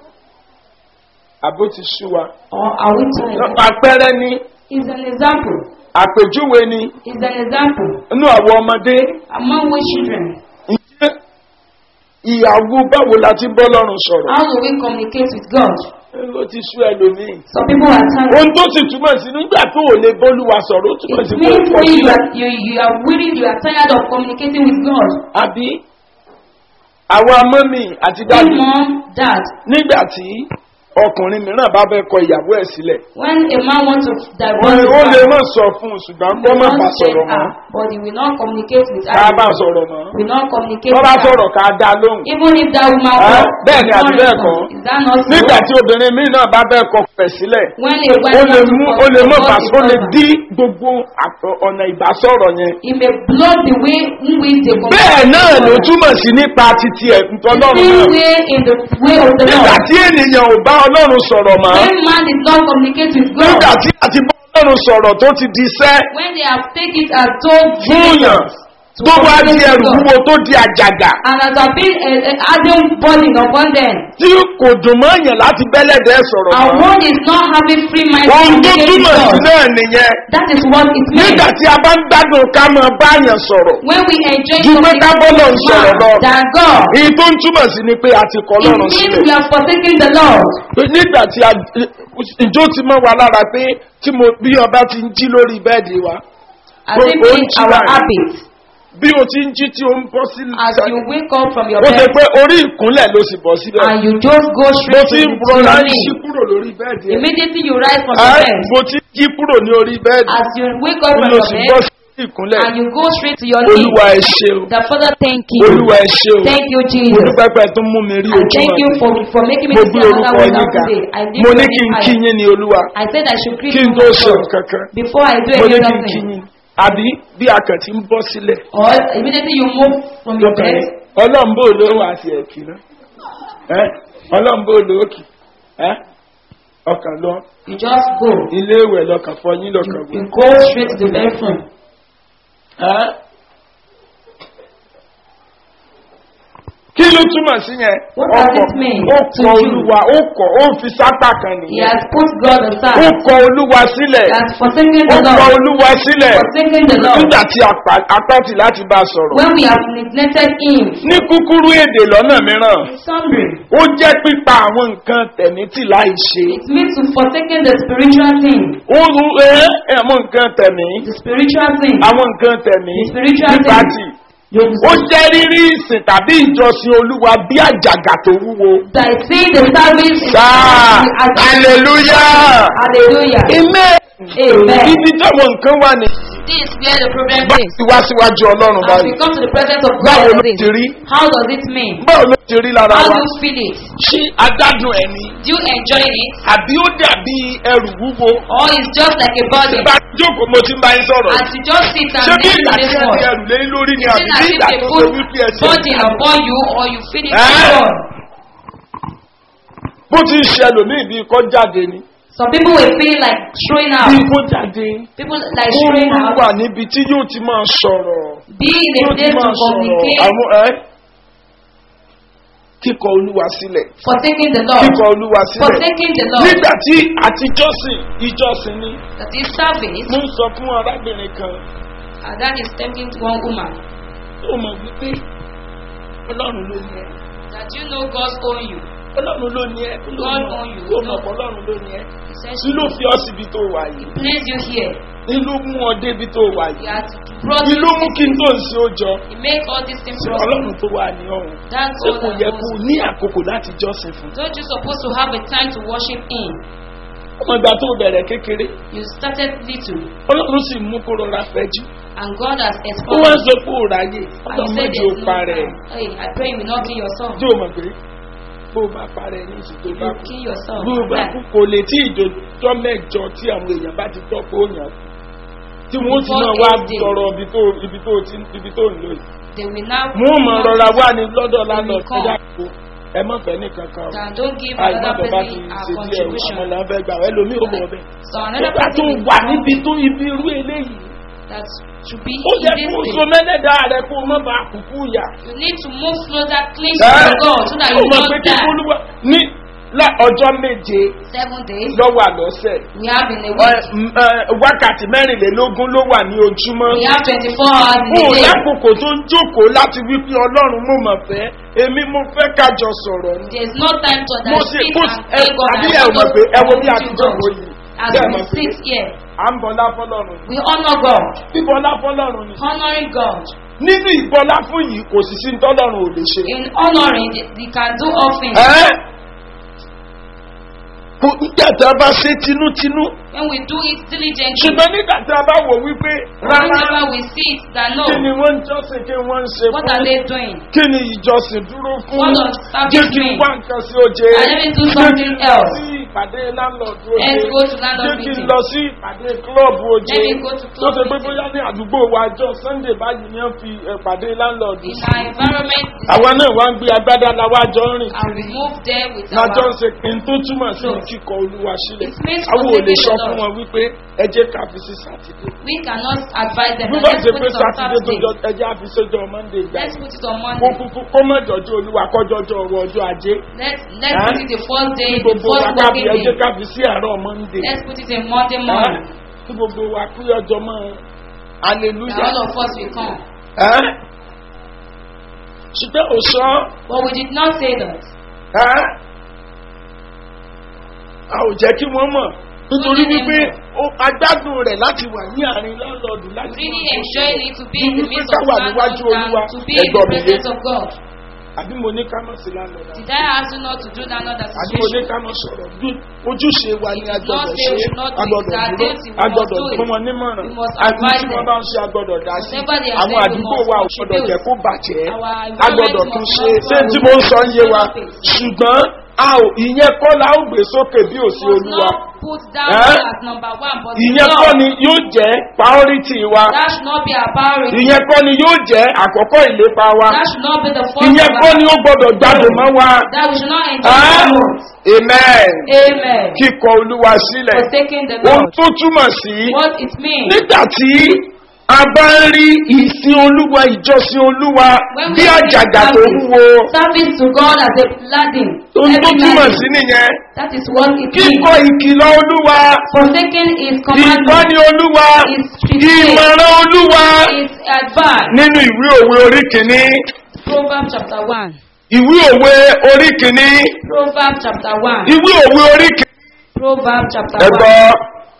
àbó ti sú wa. Or are we tired? àpẹẹrẹ ni It's an example. àpèjúwe ni It's an example. inú àwọn ọmọdé Among we children, ǹjẹ́ ìyàwó báwo la ti bọ́ lọ́rùn sọ̀rọ̀. how do we communicate with God? ó ti sú ẹlòmíì. Some people are tired. ohun tó sì túmọ̀ sí nígbà tó ò lè bọ́lúwa sọ̀rọ̀ ó túmọ̀ It sí pé ó means kọ̀ when you sílẹ̀. are, you, you are weary, you are tired of communicating with God. àbí àwọn amọ́mì àti Hey, dájú mom, dad, nígbà tí ọkùnrin mìíràn bá fẹ́ kọ ìyàwó ẹ̀ sílẹ̀. when a man wants to divorce wọ́n his ó lè wife, má sọ fún un ṣùgbọ́n he kó will má not bá tell sọ̀rọ̀ mọ́. her, but he will not communicate with ká her. bá sọ̀rọ̀ mọ́. Will not communicate wọ́n bá with her. sọ̀rọ̀ ká dá lóhùn. Even if that woman Ah, was bẹ́ẹ̀ ni àti not bẹ́ẹ̀ respond, kọ́. is that not so? nígbà tí obìnrin míì náà bá bẹ́ẹ̀ kọ pẹ̀ sílẹ̀ When a wife ó lè wants to mú ó lè mọ̀ bá divorce his ó lè husband, dí gbogbo àtọ- ọ̀nà ìbásọ̀rọ̀ yẹn. He may block the way in which they bẹ́ẹ̀ náà ló communicate. túmọ̀ sí nípa titi ẹ̀ The ntọ́lọ́run same náà. way in the way of the nígbà Lord. tí ènìyàn ò bá ọlọ́run sọ̀rọ̀ mọ́ When man did not communicate with God, nígbà tí a ti bá ọlọ́run sọ̀rọ̀ tó ti di iṣẹ́ when they have taken it as told fúnyàn to tó wá di communicate ẹrù with God, wúwo tó di àjàgà and as have been a, a adding burden upon them, tí kò dùn mọ́ èèyàn láti bẹ́lẹ̀dẹ́ sọ̀rọ̀ and mọ́. one is not having free mind to ohun tó communicate with túmọ̀ sí God. náà nìyẹn That is what it means. nígbà tí a bá ń gbádùn ká máa báyàn sọ̀rọ̀ When we enjoy Ju pé ká bọ́lọ̀ ń communication sọ̀rọ̀ lọ. with man than God, èyí tó ń túmọ̀ sí ni pé a ti kọ́ it lọ́rùn means sílẹ̀. we are forsaking the Lord. Pé nígbà tí a ìjó ti mọ́ wa lára pé tí mo bí ọba ti ń jí lórí bẹ́ẹ̀dì wa As Go- if go it's to our right. habit. bí o ti ń jí tí o ń bọ́ sí As you wake up from your ó ṣe bed pé orí ìkúnlẹ̀ ló sì bọ́ síbẹ̀ and you just go mo straight to, ti ń to rọra your ń ṣí knee. kúrò lórí bẹ́ẹ̀dì ẹ̀. Immediately you rise from Ẹ́, your bed. mo ti ń jí kúrò ní orí bẹ́ẹ̀dì As you wake up from mo your sì bed, bọ́ sí ìkúnlẹ̀ and you go straight to your knee. olúwa ẹ ṣe o The Father, thank you. olúwa ẹ ṣe o Thank you, mo Jesus. dúpẹ́ pẹ́ tó mú mi rí I ojú thank you ọ̀nà for, for making me mo to gbé see orúkọ another yín one ga today. I did mo ní your kí n name kí high. yín ní olúwa I said I should greet kí n you tó my ṣe God. kankan before I do mo any ní kí other n kí thing. yín àbí bí akàntí ń bọ́ sílẹ̀ Or immediately you move from your lọ́kàn bed, yín ọlọ́mbó ló wà sí ẹ̀kí náà ẹ́ ọlọ́mbó ló kì ẹ́ ọkàn lọ you just go. ilé ìwẹ̀ lọ́kàn fọyín You, lọ́kàn you wẹ̀ go straight to the bathroom. ẹ́ kí ló túmọ̀ sí yẹn What does it mean ó to kọ you? olúwa ó kọ ó fi sápá kan He nìyẹn has put God ó aside. kọ olúwa sílẹ̀ He has forsaken ó the kọ Lord. olúwa sílẹ̀ Forsaken the Lord. nígbà tí apá- apáti láti bá a sọ̀rọ̀ When we have neglected Him. ní kúkúrú èdè lọ́nà mìíràn Summary. ó jẹ́ pípa àwọn nǹkan tẹ̀mí tì láì ṣe It means to forsaken the spiritual thing. ó rú ẹ ẹ àwọn nǹkan tẹ̀mí The spiritual thing. àwọn nǹkan tẹ̀mí The spiritual nípa thing. tì You ó jẹ́ rírí ìsìn tàbí ìjọsìn olúwa bí àjàgà tó wúwo. that see the service. sáà as- hallelujah. Hallelujah. amen. Amen. ibi táwọn nǹkan wà ní. This is where the problem bá is. ti wá síwájú ọlọ́run As we báyìí. come to the presence of báwo God, ló ti rí. how does it mean? báwo ló ti rí lára How wa. do you feel it? ṣé adádùn ẹni. Do you enjoy it? àbí ó dàbí ẹrù wúwo. Or it's just like a body? bá a jókòó mo ti ń bá yín sọ̀rọ̀. As you just sit and ṣé bí listen ìgbà to tí this ẹ ti word, ẹrù lé lórí ni is àbí it bí as if ìgbà they tó put ṣe wípé ẹ ti burden upon you or you feel it Eh? alone? bó ti ń ṣe ẹlòmíì bíi kọ́ jáde ni. Some people will feel like throwing out. bíi kó jáde. People like ó throwing out. wà níbi tí yóò ti máa sọ̀rọ̀. Be in a yóò ti place to máa sọ̀rọ̀ communicate. àwọn ẹ́ kíkọ olúwa sílẹ̀. Forsaking the Lord. kíkọ olúwa sílẹ̀. Forsaking the Lord. nígbà tí àtijọ́sìn ìjọsìn ni That is service. mo ń sọ fún arábìnrin kan And that is tempting to one woman. tó mọ̀ wípé ọlọ́run ló ní ẹ That you know God's own you. ọlọ́run ló ní ẹ God own you. ó mọ̀ pé ọlọ́run ló ní ẹ He says tí ló fi ọ síbi tó wà yìí place you here. ní ló mú ọ débi tó wà He yìí has brought ní you ló mú kí n tó ń ṣe ó jọ He make all these things sí possible. ọlọ́run tó wà ní ọ̀hún That's ṣé all kò that yẹ kó was. ní àkókò láti jọ́sìn fún Don't you supposed to have a time to worship Him? ọmọ ìgbà tó bẹ̀rẹ̀ kékeré You started little, ọlọ́run sì mú kó rọra fẹ́jú and God has ó wá expanded. sọ pé ó ráyè And you ọlọ́run said mọ́jú ó there's no parẹ́ time. Hey, I pray you will not kill yourself. tí o mọ̀ pé bó o bá parẹ́ ní ìsìn tó You bá kú kill yourself. bó o bá kú kò lè tí ìjọjọ́ mẹ́jọ tí àwọn èèyàn bá ti tọ́ pé ó yàn kú tí wọ́n ti náà wá Before eight days. tọrọ ibi tó ibi tó ti ibi tó ń lò yìí They will now. wọ́n mọ̀ rọra wá ní lọ́dọ̀ lánàá will come. ẹ̀dá kó ẹ má fẹ́ nìkan kan o That don't give àìmọ́ another bẹ̀ bá ti person a ṣe díẹ̀ contribution. àwọn là ń fẹ́ gbà wọ́n ẹlòmíì ó bọ̀ bẹ́ẹ̀ So another nígbà tó person will wà come níbi tó ibi irú eléyìí that should be ó in yẹ this kó o so place. mẹ́lẹ́dà rẹ kó o má bàa kúkú yà. You need to move closer, cling Ẹ́, to God so that ó you mọ̀ will pé not kí die. olúwa ní lá- ọjọ́ méje Seven days lọ́wọ́ àlọ́sẹ̀ we have in a Ẹ, week. m- ẹ, wákàtí mẹ́rìnlélógún ló wà ní ojúmọ́. We have twenty-four hours in Ó a day. lákòókò tó ń jókòó láti wípé ọlọ́run mo mọ̀ fẹ́ èmi mo fẹ́ kájọ sọ̀rọ̀ ni. There is no time to Mo that ṣe sit kó and ẹ pray God àbí and ẹ ò want mọ̀ us pé ẹ wo to bí meet àtijọ́ God. kò yìí. As Bẹ́ẹ̀ we mọ̀ pé sit here, à ń bọlá fọlọ́run. we honor God, Bíbọlá fọlọ́run ni. honoring God. Nínú ìbọlá fún yìí kò sì sí ní tọ́lọ́run ò lè ṣe. In honoring, we can do all things. Ẹ́ kò nígbà tí a bá ṣe tinútinú. When we do it diligently, Ṣùgbọ́n nígbà tí a bá wò wípé rárá whenever we see it, that no, kí ni wọ́n ń jọ́sìn kí wọ́n ń ṣe what fún are they doing? kí ni ìjọsìn dúró fún What does service jẹ́ kí n mean? wá nǹkan sí oje And let me do jẹ́ kí something n lọ else. sí ìpàdé landlord oje Let's go to landlord jẹ́ kí n meeting. lọ sí ìpàdé club oje Let me go to tó club ṣe pé meeting. bóyá ní àdúgbò wa jọ sunday báyìí ni wọ́n fi ìpàdé landlord In sí our environment, àwa náà wá ń gbé agbádá la wá jọ ń rìn and we move there with lájọ ń our. ṣe pin tó túmọ̀ sí No. kíkọ olúwa sílẹ̀ It means àwọn ò lè forsaking sọ the fún Lord. wọn wípé ẹ jẹ́ ká fi sí sátidé We cannot advise them. bí that wọ́n Let's ṣe put pé it on sátidé tó Saturday. jọ ẹ jẹ́ àfisọ́jọ́ monday gbà Let's put it on kó Monday. kúkú kó mọ̀ jọjọ́ olúwa kọjọ́jọ́ ọwọ́ ọjọ́ ajé Let's let's Huh? put it the first day, the gbogbo wa first kábi working ẹjẹ́ day. kábi sí àárọ̀ monday Let's put it in Monday Huh? morning. kí gbogbo wa kú ọjọ́ mọ́ That hallelujah all of us will come. Huh? ṣùgbọ́n òṣọ́ But we did not say that. a ò jẹ́ kí wọ́n mọ̀ nítorí Wọ́n ní wípé ẹ̀mọ̀. ó- agbádùn rẹ̀ láti wà ní àárín lọ́lọ́dù láti Really máa enjoying it to be in the Wípé midst ká of wà landlords níwájú Olúwa, and to be in ẹ̀gbọ́n the mi yé. presence of God. àbí mo ní ká mọ̀ sí lánàá Did I ask you not to do that not that àbí mo ní situation? ká mọ̀ sọ̀rọ̀ Ju- ojúṣe wa ni a It is not gbọ́dọ̀ say ṣe we should not do a it. gbọ́dọ̀ That dúró is, we a must gbọ́dọ̀ do it. fún wọn nímọ̀ràn We must àbí advise tí wọ́n them. bá ń ṣe a gbọ́dọ̀ dá sí Whatever they are àwọn saying, we àdúgbò must wa ò contribute. gbọ́dọ̀ jẹ́ kó bàjẹ́ Our a environment gbọ́dọ̀ must tún not ṣe ṣé fall. tí mo ń sọ ń yé wa Face. ṣùgbọ́n a ò ìyẹn kọ́ la ó gbé sókè bí ò sí must olúwa not put down Eh? as number one, but ìyẹn love. kọ́ ni yóò jẹ́ priority wa That should not be our priority. ìyẹn kọ́ ni yóò jẹ́ àkọ́kọ́ ìlépa wa That should not be the first ìyẹn of kọ́ our- ni ó gbọ́dọ̀ jáde mọ́ wa. That we should not enjoy Ah, the most. amen Amen. kíkọ olúwa sílẹ̀ Forsaking the ohun Lord. tó túmọ̀ sí What it means. nígbà tí a bá ń rí ìsìn olúwa ìjọsìn olúwa When bí we àjàgà tó service, wúwo service to God as a laden. ohun tó Heavy túmọ̀ laden. sí nìyẹn That is what it kíkọ means. ìkìlọ̀ olúwa Forsaking His commandment, ìtọ́ni olúwa His treatment, ìmọ̀ràn olúwa His advice. nínú ìwé òwe orí kìíní Proverbs chapter 1. ìwé òwe orí kìíní Proverbs chapter 1. ìwé òwe orí kìíní. Proverbs chapter ẹ 1. gbọ́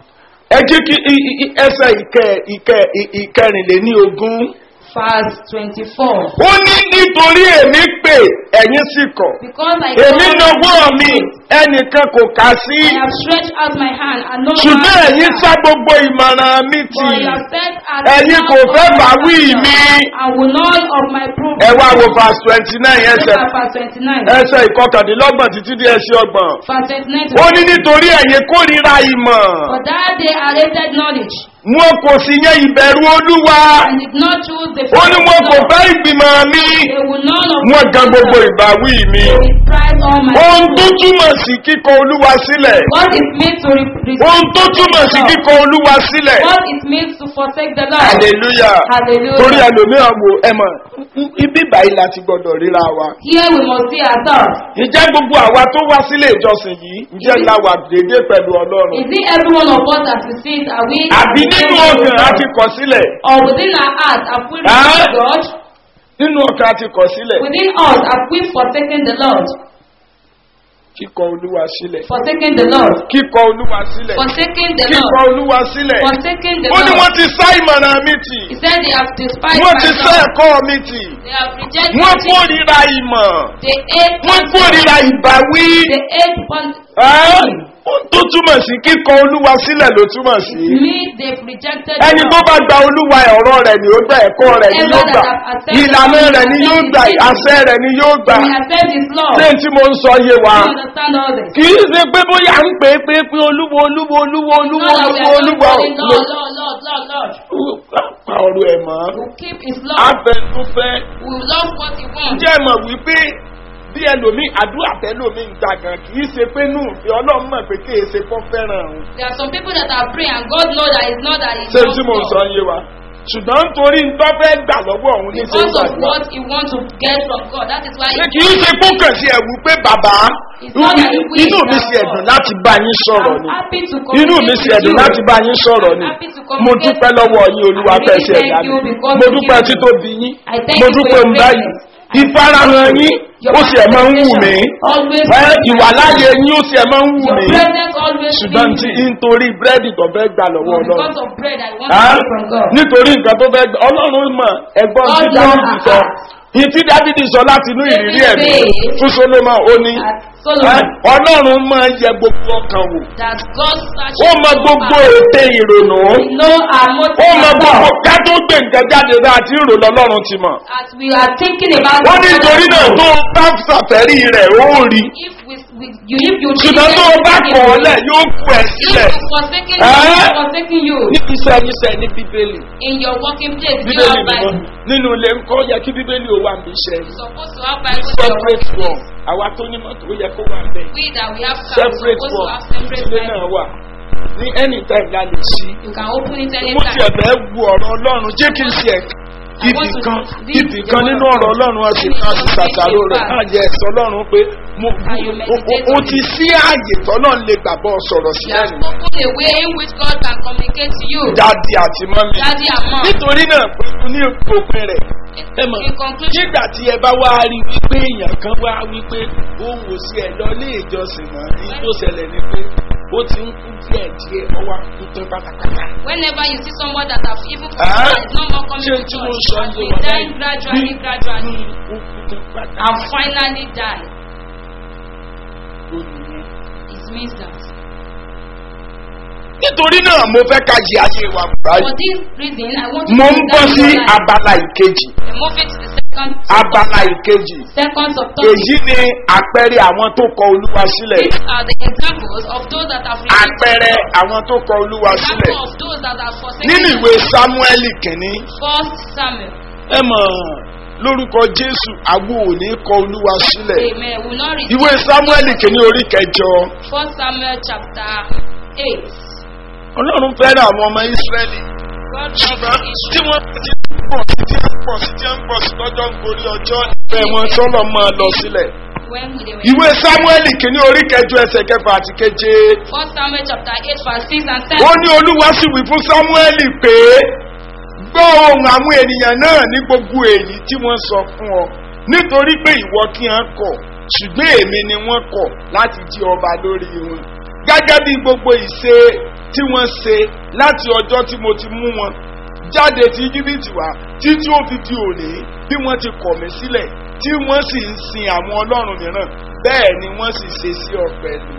ẹ jí kí i- i- i- ẹsẹ̀ ìkẹ ìkẹ ì- ìkẹrìnléní ogún. Verse 24. ó ní nítorí èmi pè ẹ̀yin sì kọ̀ Because I èmi called nawọ́ you, mi ẹnìkan kò kà sí I have stretched out my hand and no ṣùgbọ́n man ẹ̀yin has sá gbogbo ìmọ̀ràn mi tì But you have said at ẹ̀yin the kò mouth fẹ́ of bá my wí counsel, mi. I will not of my proof. ẹ wá wo verse twenty nine ẹsẹ̀ Verse 29. ẹsẹ̀ ìkọkàndínlọ́gbọ̀n títí dé ẹsẹ̀ ọgbọ̀n. Verse 29. ó ní nítorí ẹ̀yin kórìíra ìmọ̀ For that day I hated knowledge wọn kò sì yẹ ìbẹ̀rù olúwa and did not choose the ó ní fear wọn of kò God. fẹ́ ìgbìmọ̀ mi They will none of wọn my gan gbogbo counsel. ìbáwí mi. They will prize all my ohun tó fruit. túmọ̀ sí kíkọ olúwa sílẹ̀ What it means to re- re- ohun tó túmọ̀ sí forsake the kíkọ olúwa sílẹ̀ Lord. What it means to forsake the Lord. hallelujah Hallelujah. torí ẹlòmíràn wo ẹ mọ̀ ibi báyìí láti gbọdọ̀ ríra wa. Here we must see ourselves. ǹjẹ́ gbogbo àwa tó wá sílé ìjọsìn yìí ǹjẹ́ la wà dédé pẹ̀lú ọlọ́run Is it every one of us as we see it? Are we àbí nínú ọkàn á ti kọ̀ sílẹ̀ or within our heart have we Ah. rejected God? nínú ọkàn á ti kọ̀ sílẹ̀ Within us have we forsaken the Lord? kíkọ olúwa sílẹ̀ Forsaken the Lord. kíkọ olúwa sílẹ̀ Forsaken the kíkọ Lord. olúwa sílẹ̀ Forsaken the ó ní wọ́n Lord. ti sá ìmọ̀ràn mi tì He said they have despised wọ́n my ti sá Lord. ẹ̀kọ́ mi tì They have rejected wọ́n it. kórìíra ìmọ̀ They hate wọ́n counsel. kórìíra ìbáwí They hate pun- Ẹ́, ohun tó túmọ̀ sí kíkọ olúwa sílẹ̀ ló túmọ̀ sí me. They've rejected ẹni the tó Lord. bá gba olúwa ọ̀rọ̀ rẹ̀ ni ó gbà ẹ̀kọ́ rẹ̀ ni yóò gbà ìlànà rẹ̀ ni yóò gbà àṣẹ rẹ̀ ni yóò gbà We accept His law. ṣé n tí mo ń sọ yé wa We understand all this. kì í ṣe pé bóyá ń pè é pé pé olúwo olúwo olúwo olúwo Not that we olúwo are just olúwa calling Lord, Lord, Lord, Lord, Lord. pa ọ̀rọ̀ ẹ̀ mọ́ We will keep His law. afẹ́fúnfẹ́ We will love what He wants. ǹjẹ́ ẹ mọ̀ wípé bí ẹlòmíì àdúrà tẹ́lòmíì ń gbà gan kì í ṣe pé nù ìfẹ́ ọlọ́run mọ̀ pé kì í ṣe fọ́ fẹ́ràn òun There are some people that are praying and God knows that it's not that He ṣé loves tí mo ń sọ God. yé wa ṣùgbọ́n nítorí ń tọ́ fẹ́ gbà lọ́wọ́ òun ní ṣe Because of ìgbàdúrà what He wants to get from God. That is why ṣé He kì í ṣe kókàn sí ẹ̀wù pé bàbá It's not that he will, inú mi that's ṣe all. ẹ̀dùn láti bá yín sọ̀rọ̀ I'm ni happy to inú mi communicate ṣe with ẹ̀dùn you. láti bá yín sọ̀rọ̀ ni I'm happy to mo communicate dúpẹ́ lọ́wọ́ yín olúwa I really fẹsẹ̀ thank ẹ̀dá you mi because mo you dúpẹ́ give me- títóbi yín I thank mo you for dúpẹ́ your ń báyìí greatness. ìfarahàn yín Your ó sì ẹ̀ máa ń wù mí Always ẹ ìwàláyé yín ó sì ẹ̀ máa ń wù Your mí presence always ṣùgbọ́n tí fills me. nítorí búrẹ́dì tó fẹ́ gbà lọ́wọ́ But ọlọ́run because of bread I want Ah, to get from God. nítorí nǹkan tó fẹ́ gbà ọlọ́run mọ̀ ẹ̀gbọ́n tí God dábìdì knows sọ our ní tí dábìdì sọ láti inú ìrírí ẹ̀mí David fún solomon ó ní That ẹ, Solomon ọlọ́run máa ń yẹ gbogbo ọkàn wò that God searches ó mọ all gbogbo our- ète ìrònú We know our ó motive mọ and gbogbo thought. ká tó gbé nǹkan jáde bá àti ìrò lọ́lọ́run ti mọ̀ As we are thinking about ó ní it, nítorí náà tó o bá ṣàfẹ́rí rẹ̀ ó rí if we, we you if you ṣùgbọ́n tó o bá kọ̀ ọ́ lẹ̀ yóò kú ẹ̀ if sílẹ̀ you forsaking Eh? you, he is forsaking you níbi iṣẹ́ iṣẹ́ ní bíbélì in your working place. You bíbélì have nìkan Bible. nínú ilé ńkọ́ yẹ kí bíbélì ó wà níbi iṣẹ́ You're supposed to have Bible in your separate working one place. àwa tó ní mọ́tò ó yẹ kó wà bẹ́ẹ̀ We that we have cars, we're separate supposed to one have separate ilé Bible. náà wà ní anytime la lè ṣí You can open it mo ti anytime. ẹ̀fẹ̀ wu ọ̀rọ̀ ọlọ́run jẹ́ kí n ṣe ẹ̀ka ibì kan ibì kan nínú ọ̀rọ̀ ọlọ́run ọ̀sẹ̀ kan ti ṣàṣàrò rẹ̀ ààyè ẹ̀sọ́ ọlọ́run pé mo o- o- o ti sí ààyè tọ́lọ́ lè gbàgbọ́ sọ̀rọ̀ sí You have ẹ̀yìn spoken a way in which God can communicate to you. dáàdi àti mọ́mí Daddy and mom. nítorí náà pẹ̀lú ní òpin rẹ̀ ẹ mọ̀ In conclusion, nígbà tí ẹ bá wá rí wípé èèyàn kan wá wípé òun ò sí ẹ̀ lọ ilé ìjọsìn mọ́ ní tó ṣẹlẹ̀ ni pé ó ti ń kú díẹ̀ díẹ̀ ọwọ́ kú tán pátápátá. Whenever you see someone that have even Ah. confessed, is no more coming ṣé to tí mo church, sọ has ń been dying gradually, gradually, ó kú tán pátápátá. and finally died. Ó nìyẹn. It means that. nítorí náà mo fẹ́ ká yí ayé wa báyìí. For this reason, I want to mo ń put bọ́ down sí your life. abala ìkejì Move it to the second, abala ìkejì second subtopic. èyí ni àpẹẹrẹ àwọn tó kọ olúwa sílẹ̀ These are the examples of those that have rejected àpẹẹrẹ God. àwọn tó kọ olúwa sílẹ̀ Example of those that have forsaken nínú God. ìwé samueli kìíní First Samuel. ẹ mọ̀ lórúkọ jésù àgbo ò ní kọ olúwa sílẹ̀ Amen. We will not read ìwé samueli kìíní orí kẹjọ First Samuel chapter 8. ọlọ́run fẹ́ràn àwọn ọmọ ìsírẹ́lì God ṣùgbọ́n loves tí Israel. wọ́n ti ń pọ̀ sí tí ń pọ̀ sí tí ń pọ̀ sí lọ́jọ́ ń gorí ọjọ́ ìfẹ́ wọn sọ́lọ́ máa lọ sílẹ̀. When they were ìwé samueli kìíní orí kẹjọ ẹsẹ̀ kẹfà àti keje First Samuel chapter 8 verse 6 and 7. ó ní olúwa sì wí fún samueli pé gbọ́ ohun àwọn ènìyàn náà ní gbogbo èyí tí wọ́n sọ fún ọ nítorí pé ìwọ kí hàn kọ̀ ṣùgbọ́n èmi ni wọ́n kọ̀ láti jí ọba lórí wọn gẹ́gẹ́ bí gbogbo ìṣe tí wọ́n ṣe láti ọjọ́ tí mo ti mú wọn jáde ti íjíbítì wá títí ó fi di òní bí wọ́n ti kọ̀ mí sílẹ̀ tí wọ́n sì ń sin àwọn ọlọ́run mìíràn bẹ́ẹ̀ ni wọ́n sì ṣe sí ọ pẹ̀lú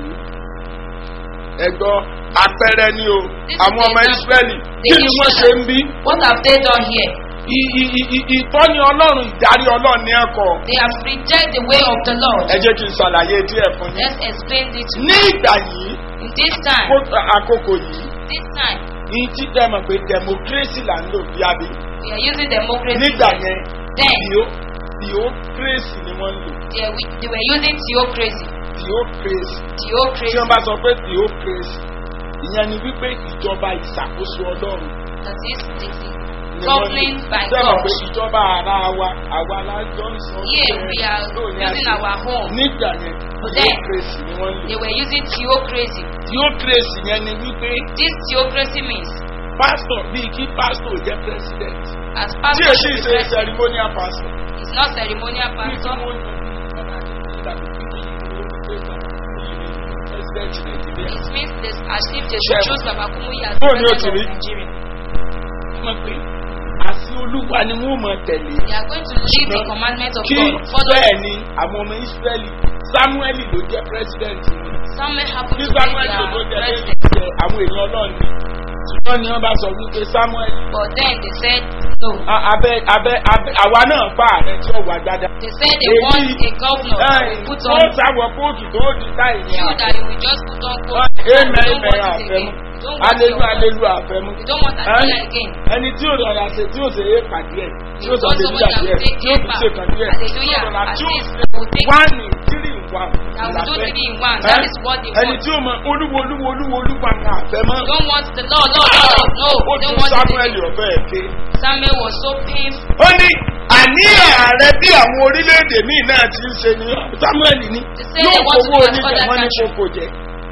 ẹgbọ́ apẹrẹ ni o This is àwọn ọmọ the example. ìsírẹ́lì The kí ni wọ́n ṣe ń bí What have they done here? I- i- i- i- ìtọ́ni ọlọ́run ìdarí ọlọ́run ní ẹ̀kọ́ They have rejected the way of the Lord. ẹ jẹ́ kí n ṣàlàyé díẹ̀ fún yín Let's explain this to ní you. ìgbà yìí In this time, kó- àkókò yìí this time, ní tí tẹ́ mọ̀ pé democracy là ń lò bí abí we are using democracy. nígbà yẹn Then, theocracy ni wọ́n ń lò they, we- they were using theocracy. theocracy tí Theocracy. wọ́n bá sọ pé theocracy ìyẹn ni wípé ìjọba ìṣàkóso ọlọ́run That is, the, the ni wọ́n ń governing lò by tẹ́ mọ̀ pé God. ìjọba ara wa àwa lájọ ń sọ Here we are lónìí using àti- our home. nígbà yẹn But then- theocracy ni wọ́n ń lò They were using theocracy. theocracy yẹn ni wípé This theocracy means, pastor bíi kí pastor jẹ́ president as tí pastor èsì should be ṣe president, ceremonial pastor it's not ceremonial bí kí pastor. wọ́n yan president nàìjíríà It means this, as if they Sure. should choose Baba Kumuyi as Bóò ni ó ti president rí? of Nigeria. mọ̀ pé àti olúwa ni wọ́n mọ̀ tẹ̀lé They are going to leave the commandments of kí God. Follow bẹ́ẹ̀ ni àwọn ọmọ israẹli samueli ló jẹ́ president wọn Samuel happened kí to be samueli ló their jẹ́ president. president àwọn èèyàn ọlọ́run ni ṣùgbọ́n ni wọ́n bá sọ wípé samueli But then they said no. a- abẹ abẹ abẹ àwa náà pa ààrẹ tí ó wà gbádá. They said they Èyí- want a governor that will put ó on sáwọ kóòtù tó di táì ní you that you will just put on coat. Amen, You don't amen, want it àfẹ́mú. again. You don't want Alelu your alelu àfẹ́mú. You don't want Adela again. Ẹni tí ò rọra ṣe tí ò ṣe é pàdé ẹ̀ tí You ò sọ want ṣe somebody nígbà that díẹ̀ will take tí ò tún care ṣe kàn díẹ̀ tí ò Hallelujah. rọra At tí ò least ṣe they will take wá ní tírì wá. That will do ìlàfẹ́. three in one. That is what they Ẹni want. tí ò mọ olúwo olúwo olúwo olúwa ní àfẹ́mọ́. You don't want the Lord, Lord, Lord. No, Ó they tún don't want it Samuel again. ọ̀fẹ́ ẹ̀ké. Samuel was so painful. Ó ní àní ààrẹ bí àwọn orílẹ̀-èdè míì náà ti ń ṣe ni Samuel ní say yóò they want to fowó do as oníjẹ other wọ́n ní country. kókó jẹ.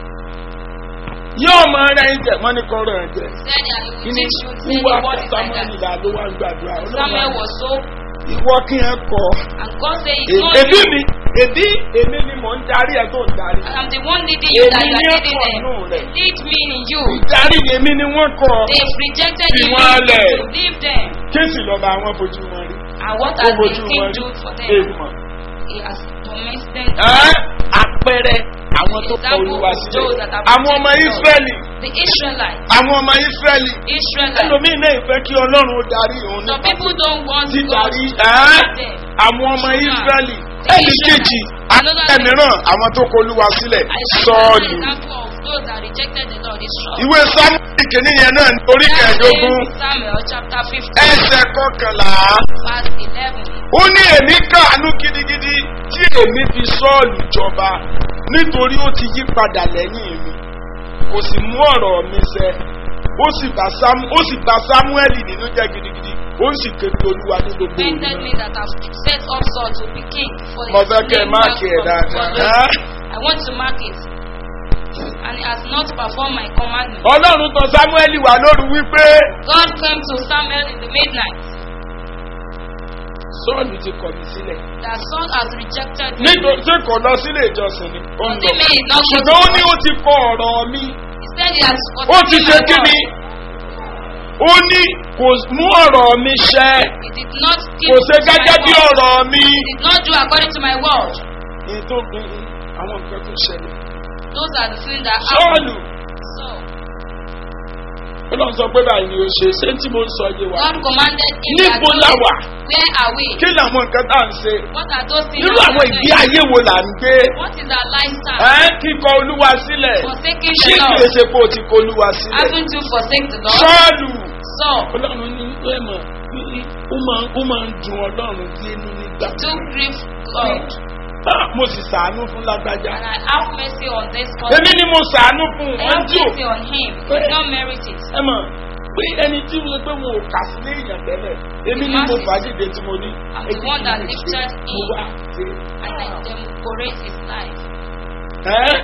Yóò mọ ara ẹ̀jẹ̀ wọ́n ní kọ́rọ̀ ẹ̀jẹ̀. Said that he will Kíní teach you, say wúwa the word is like Samuel that. là ló wá ń gbàdúrà. Samuel was so, Ìwọ kí ẹ kọ. and God said, it's not Èbí you. mi, èbí èmi ni mò ń darí ẹ̀ tó ń darí. I am the one leading you that Èmi you ní are ọkọ̀ leading nù them. rẹ̀. Lead me in you. Ìdarí èmi ni wọ́n kọ. They've rejected Fi you. wọ́n Leave lẹ̀. them. Leave them. Kéèsì lọ́ba àwọn fojú wọn rí. And what Ó has the fojú king wọn rí. do for them? Èèmọ̀. He has tormented Ẹ́ àpẹẹrẹ àwọn tó kọ olúwa sílẹ̀. Àwọn ọmọ Ísírẹ́lì. the Israelites. Àwọn ọmọ Ísírẹ́lì. Israelites. Ẹlòmíì náà ìfẹ́ kí Ọlọ́run ó darí òun Some nípa people don't want God dídarí to ẹ́ lead them. àwọn ọmọ Ísírẹ́lì. The Ẹnì Israelites. kejì Another thing. ẹ̀míràn àwọn tó kọ olúwa sílẹ̀ I saw an sọ́ọ̀lù. example of those that rejected the Lord. It's short. Ìwé Sámúlì kìíní yẹn náà orí That kẹẹ̀ẹ́dógún is Samuel chapter 15, ẹsẹ̀ kọkànlá. verse 11. Ó ní èmi káàánú gidigidi tí èmi fi sọ́ọ̀lù jọba nítorí ó ti yí padà lẹ́yìn mi. Kò sì mú ọ̀rọ̀ mi ṣẹ. Ó sì bá Sámú ó sì bá Sámúẹ́lì nínú jẹ́ gidigidi. Ó sì kéde olúwa ní gbogbo òru Tempted náà. me that have set up Saul to be king for Mo his fẹ́ kẹ́ ẹ name máàkì ẹ̀ from dáadáa. God. I want to mark it. And he has not performed my commandment. Ọlọ́run tọ̀ Sámúẹ́lì wá lóru wípé God came to Samuel in the midnight. sọ́ọ̀lù ti kọ̀ mí sílẹ̀. That Saul has rejected me. nítorí tí kò lọ sílé ìjọsìn ni. ó ń Does it mean he's not ṣùgbọ́n ó ní ó ti kọ ọ̀rọ̀ mi. He said he has ó ti forsaken ṣe my kí word. ni. ó ní kò mú ọ̀rọ̀ mi ṣẹ. He did not keep kò ṣe to my gẹ́gẹ́ bí word. ọ̀rọ̀ mi. He did not do according to my word. èyí tó gbé àwọn nǹkan tó ṣẹlẹ̀. Those are the things that happened. sọ́ọ̀lù So, ó lọ sọ pé báyìí ni ó ṣe ṣé tí mo ń sọ yé wa. God commanded him that níbo la wà. where are we? kí làwọn nǹkan tá à ń ṣe. What are those things nínú that àwọn we are ìgbé doing? ayé wo là ń gbé. What is our lifestyle? ẹ kíkọ olúwa sílẹ̀. Forsaking ṣé the kìí Lord. ṣe pé o ti kọ olúwa sílẹ̀. Haven't you forsake the Lord? sọ́ọ̀lù. So, ọlọ́run ní ẹ mọ̀ ó máa ó máa ń dun ọlọ́run bí inú nígbà. to grieve God. Ah, mo sì sàánú fún lágbájá. And I have mercy on this èmi person. ni mo sàánú fún I wọn have tí ò. mercy on him. He did not merit it. ẹ mọ̀ pé ẹni tí mo pé mo kà sí ní èèyàn tẹ́lẹ̀ èmi ni mo fàájìde tí mo ní. I'm the one that lifted mo him. wá ṣe. And I decorate his life. Ẹ́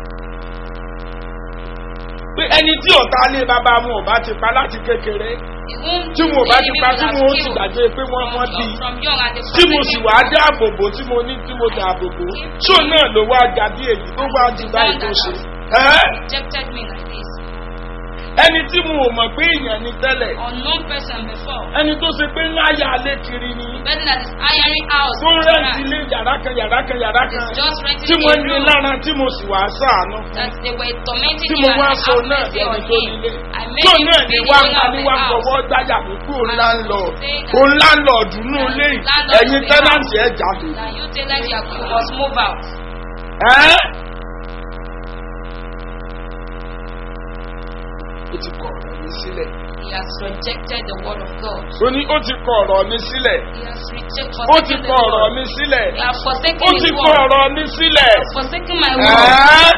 pé ẹni tí ọ̀tá lé bàbá mu ò bá ti pa láti kékeré The whom tí mo bá ti enemy pa will tí have mo ó ti killed gbàgbé pé wọ́n from, wọ́n bí i. from young and the tí mo sì forsaken wá one. dé àbòbò tí mo ní tí mo dà àbòbò ṣó náà ló wá ga bí èyí tó wá ju báyìí tó ṣe. Ẹ́ rejected me like this. ẹni tí mo ò mọ̀ pé èèyàn ni tẹ́lẹ̀ Unknown person before. ẹni tó ṣe pé ńlá yà á lé kiri ni Person that is hiring house. tó ń for rẹ́ǹtì that. ilé yàrá kan yàrá kan yàrá kan Is just renting tí a mo ní room. lára tí mo sì wá sáànù That they were tormenting tí him mo and wá I sọ have náà mercy ẹni on tó him. nílé I made tó him náà be ní the wá owner of ní the wá house. fọwọ́ gbáyà mí kú òun And láńlọ́ọ̀dù say that- òun láńlọ́ọ̀dù nù that lé landlord ẹ̀yin of the tẹ́nàntì house. ẹ̀ jáde. That you tell them you are- you must move out. Ẹ́ ó ti kọ ọ̀rọ̀ mi sílẹ̀. He has rejected the word of God. ó ní ó ti kọ ọ̀rọ̀ mi sílẹ̀. He has rejected ó ti forsaken the kọ ọ̀rọ̀ Lord. mi sílẹ̀. He has forsaken ó his ti kọ word. ọ̀rọ̀ mi sílẹ̀. Forsaken my word. Ẹ́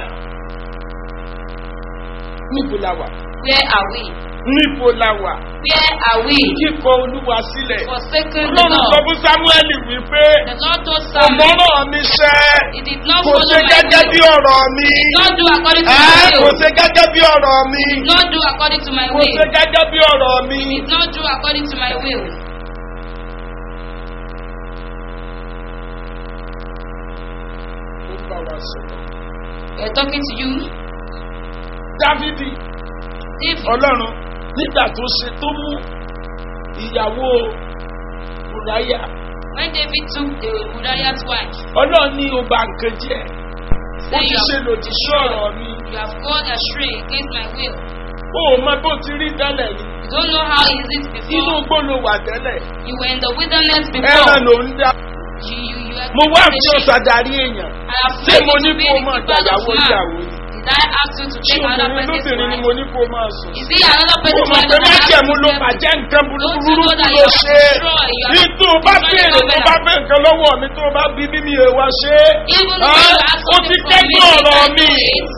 níbo la wà? Where are we? níbo la wà? Where are we? kíkọ olúwa sílẹ̀. Forsaken the ọlọ́run sọ Lord. fún samuel wípé The Lord told Samuel, ọmọràn mi ṣẹ́ He did not kò follow ṣe my gẹ́gẹ́ bí will. ọ̀rọ̀ mi. He did not do according to Ẹ́ my kò will. ṣe gẹ́gẹ́ bí ọ̀rọ̀ mi. He did not do according to my kò will. ṣe gẹ́gẹ́ bí ọ̀rọ̀ mi. He did not do according to my will. ó bá wa sọ̀rọ̀. We are talking to you. dávidi David, ọlọ́run nígbà tó ṣe tó mú ìyàwó ùráyà when David took the Uriah's wife, ọlọ́run ní o bá nǹkan jẹ́ ó say ti you ṣe have, lòdì sí ọ̀rọ̀ mi you have gone astray against my will. ó mọ bó ti rí tẹ́lẹ̀ ni You don't know how is it inú before. igbó ló wà tẹ́lẹ̀ You were in the wilderness ẹran before. ló ń dá You, you, you were mo wá keeping fi the sheep. ọ̀sà darí èèyàn I have ṣé made mo you ní to be kó o the máa keeper of gbàyàwó man. ìyàwó ni Did I ask you to ṣé take another obìnrin person's lóbìnrin ni wife? mo ní kó o máa sùn Is it another ó person's mọ̀ wife pé that I asked májẹ̀mú you ló to take? bàjẹ́ nǹkan Don't you burúkú know that ló you have ṣe destroyed, you have ní tó o bá destroyed béèrè tó covenant? bá fẹ́ nǹkan lọ́wọ́ mi tó o bá bí bí mi ò wá ṣe é Even Ah, when you ask ó ti something from me, kẹ́gbẹ́ you ọ̀rọ̀ can't mi do it.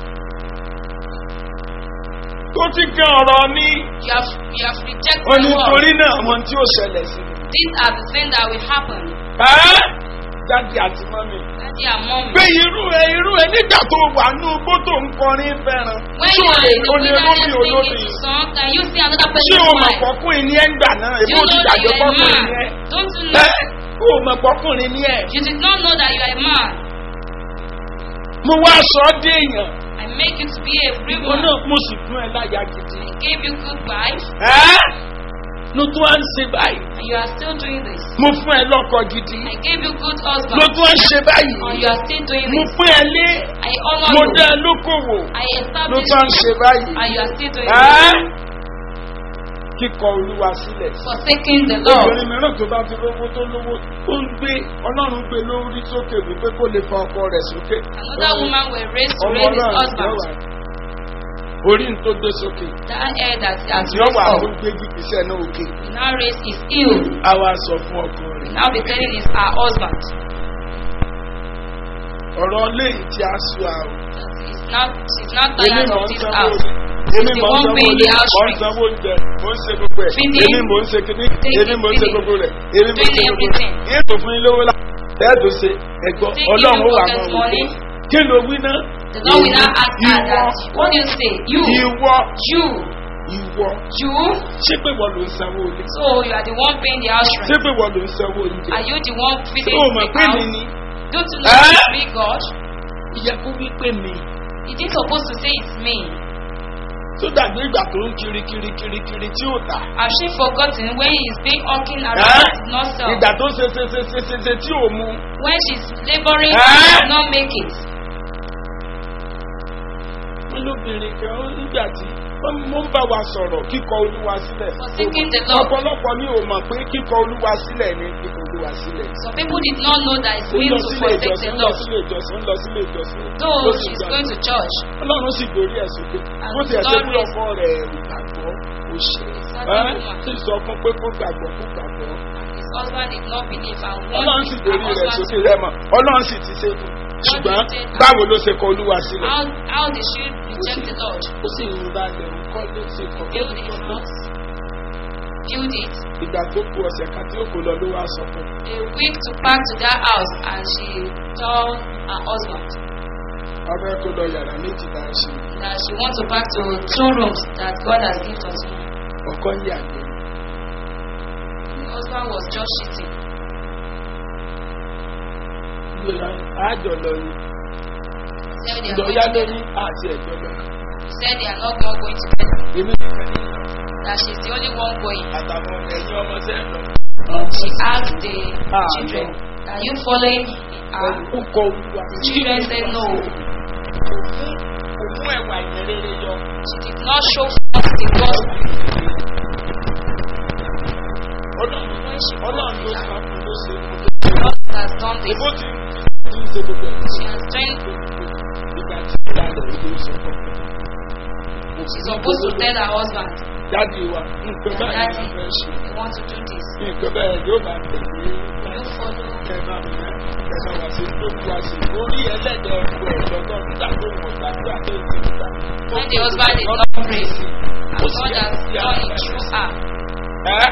ó ti kẹ́ ọ̀rọ̀ mi You have, you have rejected ó the ní word. torí náà àwọn tí ó ṣẹlẹ̀ sí mi. These are the things that will happen. Ẹ́, jáde àti mọ́mi. Daddy and mommy. pé irú ẹ irú ẹ nígbà tó wà ní ugbó tó ń kọrin fẹ́ràn When tí you o are lè in the o lè wilderness lóbi singing olóbi to song, can you see another ṣé person's o mọ̀ wife? pọ́kùnrin ní ẹ̀ ń gbà náà Do èbó you ti know that gbàgbé you are a pọ́kùnrin ní man? ẹ̀ Don't you know? ẹ́ o mọ̀ pọ́kùnrin ní ẹ̀ You did not know that you are a man. mo wá sọ ọ́ dé èèyàn I make you to be a free mo man. náà mo sì fún ẹ láyà gidi I gave you good wife, ẹ́ ló tún wá ń ṣe báyìí and you are still doing this. mo fún ẹ lọ́kọ gidi I gave you good ló husband, tún wá ń ṣe báyìí and you are still doing mo this. fún ẹ lé I honor mo you. dá ẹ lókòwò I ló established tún wá ń ṣe you, báyìí and you are still doing ẹ́ this. kíkọ olúwa sílẹ̀. Forsaking the Lord. obìnrin mìíràn tó bá ti lówó tó lówó ó ń gbé ọlọ́run gbé lórí sókè wípé kó lè fa ọkọ rẹ̀ sókè. Another woman will raise to ọmọ raise his náà husband. yọ̀wà orí ń tó gbé sókè That hair that he has raised yọ̀wà up, tó gbé gìgísẹ̀ náà òkè he now raise his heel. á wá sọ fún ọkọ rẹ̀. Now be telling his her husband. ọ̀rọ̀ léyìí tí a sọ àwọn. She's not, she's not èmi tired mọ̀ of ń this sanwó house. èmi the mọ̀ ń one sanwó paying ilé the house mọ̀ ń rent. sanwó oúnjẹ mọ̀ ń ṣe gbogbo ẹ̀ Feeding. èmi mọ̀ ń ṣe kíní Taking, èmi mọ̀ ń ṣe feeding. gbogbo rẹ̀ èmi mọ̀ ń ṣe Doing gbogbo rẹ̀ everything. ètò fún ilé owó la ẹ̀ẹ́dùn ṣe ẹ̀gbọ́n Taking ọlọ́run ó wà pocket mọ́ money. kí ló wí náà. The Lord will now ask her Ìwọ. that. What do you say? You. ìwọ You. ìwọ You, ṣé pé wọ́n ló ń sanwó ilé so you are the one paying the house ṣé rent. pé wọ́n ló ń sanwó oúnjẹ Are you the one ṣé feeding o mọ̀ the pé mi house? ni Don't you know Eh? it's me, God? ìyẹ kó wí pé mi He didn't supposed to say it's me. tó dàgbé ìgbà tó ń kiri kiri kiri kiri tí ò tà Have she forgotten when he is being hawking around Eh? and did not sell? ìgbà tó ṣe ṣe ṣe ṣe ṣe ṣe tí ò mu When she's laboring Eh? and did not make it. wọn lóbìnrin kan ó nígbà tí mo ń bá wa sọ̀rọ̀ kíkọ olúwa sílẹ̀ Forsaking the Lord. ọ̀pọ̀lọpọ̀ ní o mọ̀ pé kíkọ olúwa sílẹ̀ ni kíkọ olúwa sílẹ̀. Some people did not know that it's ó mean lọ to sílé forsake ìjọsìn the ó lọ Lord. sílé ìjọsìn ó lọ sílé ìjọsìn. Though ó sì she's gbà. going to church, ọlọ́run sì gbórí ẹ̀ sókè And bó ti ẹ̀ ṣe God pé raised- ọkọ rẹ̀ ò gbàgbọ́ ó ṣe Exactly. ẹ́ sì sọ fún pé kó gbàgbọ́ kó gbàgbọ́ and his husband did not believe and ọlọ́run wanted sì her gbórí rẹ̀ husband sókè to rẹ̀ mọ̀ ọlọ́run sì ti ṣe fún ṣùgbọ́n báwo ló ṣe kọ olúwa sílẹ̀ How, how did she reject the Lord? ó sì ń ra lẹ̀ ń kọ́ ló ṣe kọ́ Build a house, build it. ìgbà tó kù ọ̀sẹ̀ kan tí ó kò lọ ló wá sọ fún un. A week to pack to that house and she told her husband ọbẹ̀ kó lọ yàrá méjì bá a ṣe that she wants to pack to two rooms that God has given us. ọkọ ń yàgbẹ́ The husband was just cheating. ìgbéra àjọ lọ ni Said they are ìjọ going yá together. lórí àti ẹ̀jọ́ lọ Said they are not all going together. èmi nìkan ní ìlọ That she's the only one going. àtàwọn ẹ̀yin ọmọ sẹ́ lọ. She asked the Ah, children, Are you following her? ó kọ olúwa The children said no. kò mú ẹwà ìrere yọ. She did not show forth the gospel. ọlọ́run When she ọlọ́run ló found sọ her, fún ló ṣe fún God has done this. ebó ti ti ń ṣe gbogbo ẹ̀. She has trained. ìgbà tí ìyá rẹ̀ ló sọ fún She's supposed to tell her husband, jáde wa nǹkan báyìí Daddy, ló fẹ́ ṣe you want to do this. nǹkan báyìí yóò bá tẹ̀lé You follow. kẹ́nà kẹ́nà wá sí tó kú wá sí orí ẹlẹ́dẹ̀ ọkọ ẹ̀ lọ́gbọ́n nígbà tó wọ̀ gbàdúrà tó ti gbà. When the husband did not pray, and God has done it through her. ẹ́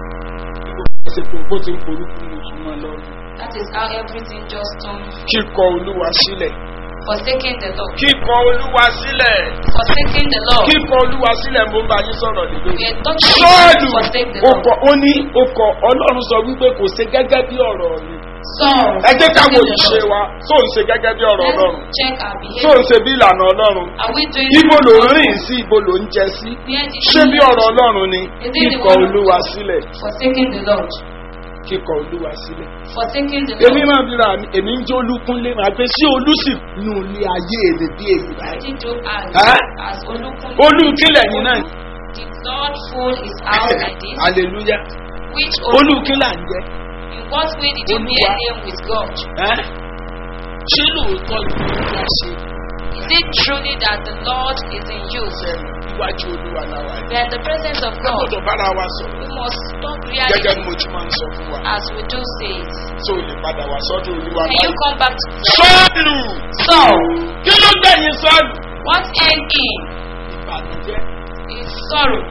ṣe kò bó ti ń porúkú ní ìtumọ̀ lọ. That is how everything just turned. kíkọ olúwa sílẹ̀. Forsaking the Lord. kíkọ olúwa sílẹ̀. Forsaking the Lord. kíkọ olúwa sílẹ̀ mo ń bá yín sọ̀rọ̀ nílé. We are talking sọ́ọ̀lù about forsake the ó Lord. kọ ó ní ó kọ ọlọ́run sọ wípé kò ṣe gẹ́gẹ́ bí ọ̀rọ̀ mi. Saul. ẹ jẹ́ ká wo forsaking the ìṣe Lord. wa tó ń ṣe gẹ́gẹ́ bí ọ̀rọ̀ ọlọ́run Let's check our tó ń behavior. ṣe bí ìlànà ọlọ́run Are we doing ibo ló ń rìn sí ibo ló ń jẹ sí Where did ṣé we bí ọ̀rọ̀ ọlọ́run ni Is it the kíkọ word of olúwa God? sílẹ̀ Forsaking the Lord. kíkọ olúwa sílẹ̀. Forsaking the èmi Lord. máa bí ra mi èmi ń jẹ́ olúkúnlé máa pé sí olùsì nù ní ayé èdè bí èyí báyìí. Did you as, Huh? as Olukun? olùkílẹ̀ yìí náà Did Lord fool his house like this? hallelujah Which Olukun? olùkílẹ̀ ń jẹ́ In what way did you bear name with God? ẹ́ ṣé lóòótọ́ ni olúwa ṣe Is it truly that the Lord is in you? sẹ́nu iwájú olúwa láwa We are in the presence of a God. gbọ́dọ̀ bára wa sọ̀rọ̀ We must talk gẹ́gẹ́ bí reality mo ti máa ń sọ fún wa as we do say it. tó lè padà wá sọ́dọ̀ olúwa Can you báyìí. come back to sọ́ọ̀lù Saul? kí ló gbẹ̀yìn sọ́ọ̀lù. What end in ìbànújẹ́ is sorrow.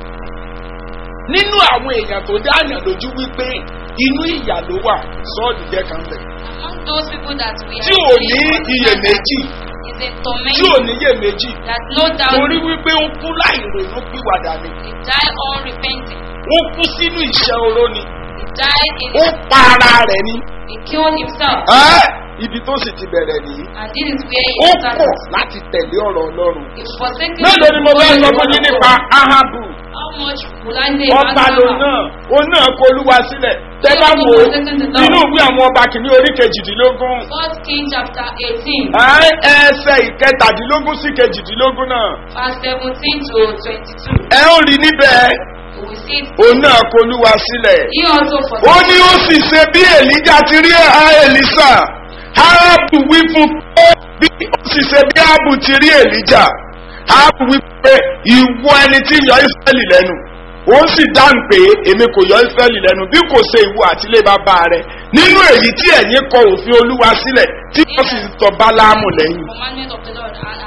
nínú àwọn èèyàn tó dáàyàn lójú wípé inú ìyà ló wà sọ́ọ̀lù jẹ́ kan bẹ̀. Among those people that we are tí ò ní iyèméjì is a tí ò torment ní iyèméjì that no doubt torí wípé ó kú láì ronú pìwàdà ni he died unrepentant. ó kú sínú ìṣẹ́ oró ni He died in ó pa ara rẹ̀ ni he killed himself. Ẹ́, ibi tó sì ti bẹ̀rẹ̀ nìyí And this is where ó he kọ̀ started. láti tẹ̀lé ọ̀rọ̀ ọlọ́run. He forsaken mélòó ni mo fẹ́ the sọ word fún of yín God. nípa ahabu How much will I say ọba about ló Noah? náà ó náà kó olúwa sílẹ̀ tẹ́ bá wò ó nínú ìwé àwọn ọba kìíní orí kejìdínlógún First King chapter 18, ẹ́, ẹsẹ̀ ìkẹtàdínlógún sí kejìdínlógún náà verse 17 to 22. ẹ ó rí níbẹ̀ We will see it. òun náà kó olúwa sílẹ̀. He also ó forsaken. ní ó sì ṣe bí èlíjà ti rí èlísà áábù wí fún pé bí ó sì ṣe bí áábù ti rí èlíjà áábù wí pé ìwọ ẹni tí ń yọ ìsírẹ́lì lẹ́nu ó sì dáhùn pé èmi kò yọ ìsírẹ́lì lẹ́nu bí kò ṣe ìwọ àtìlé bàbá rẹ nínú èyí tí ẹ̀yin kọ òfin olúwa sílẹ̀ tí wọ́n sì tọ́ báláàmù lẹ́yìn. commandment of the Lord and has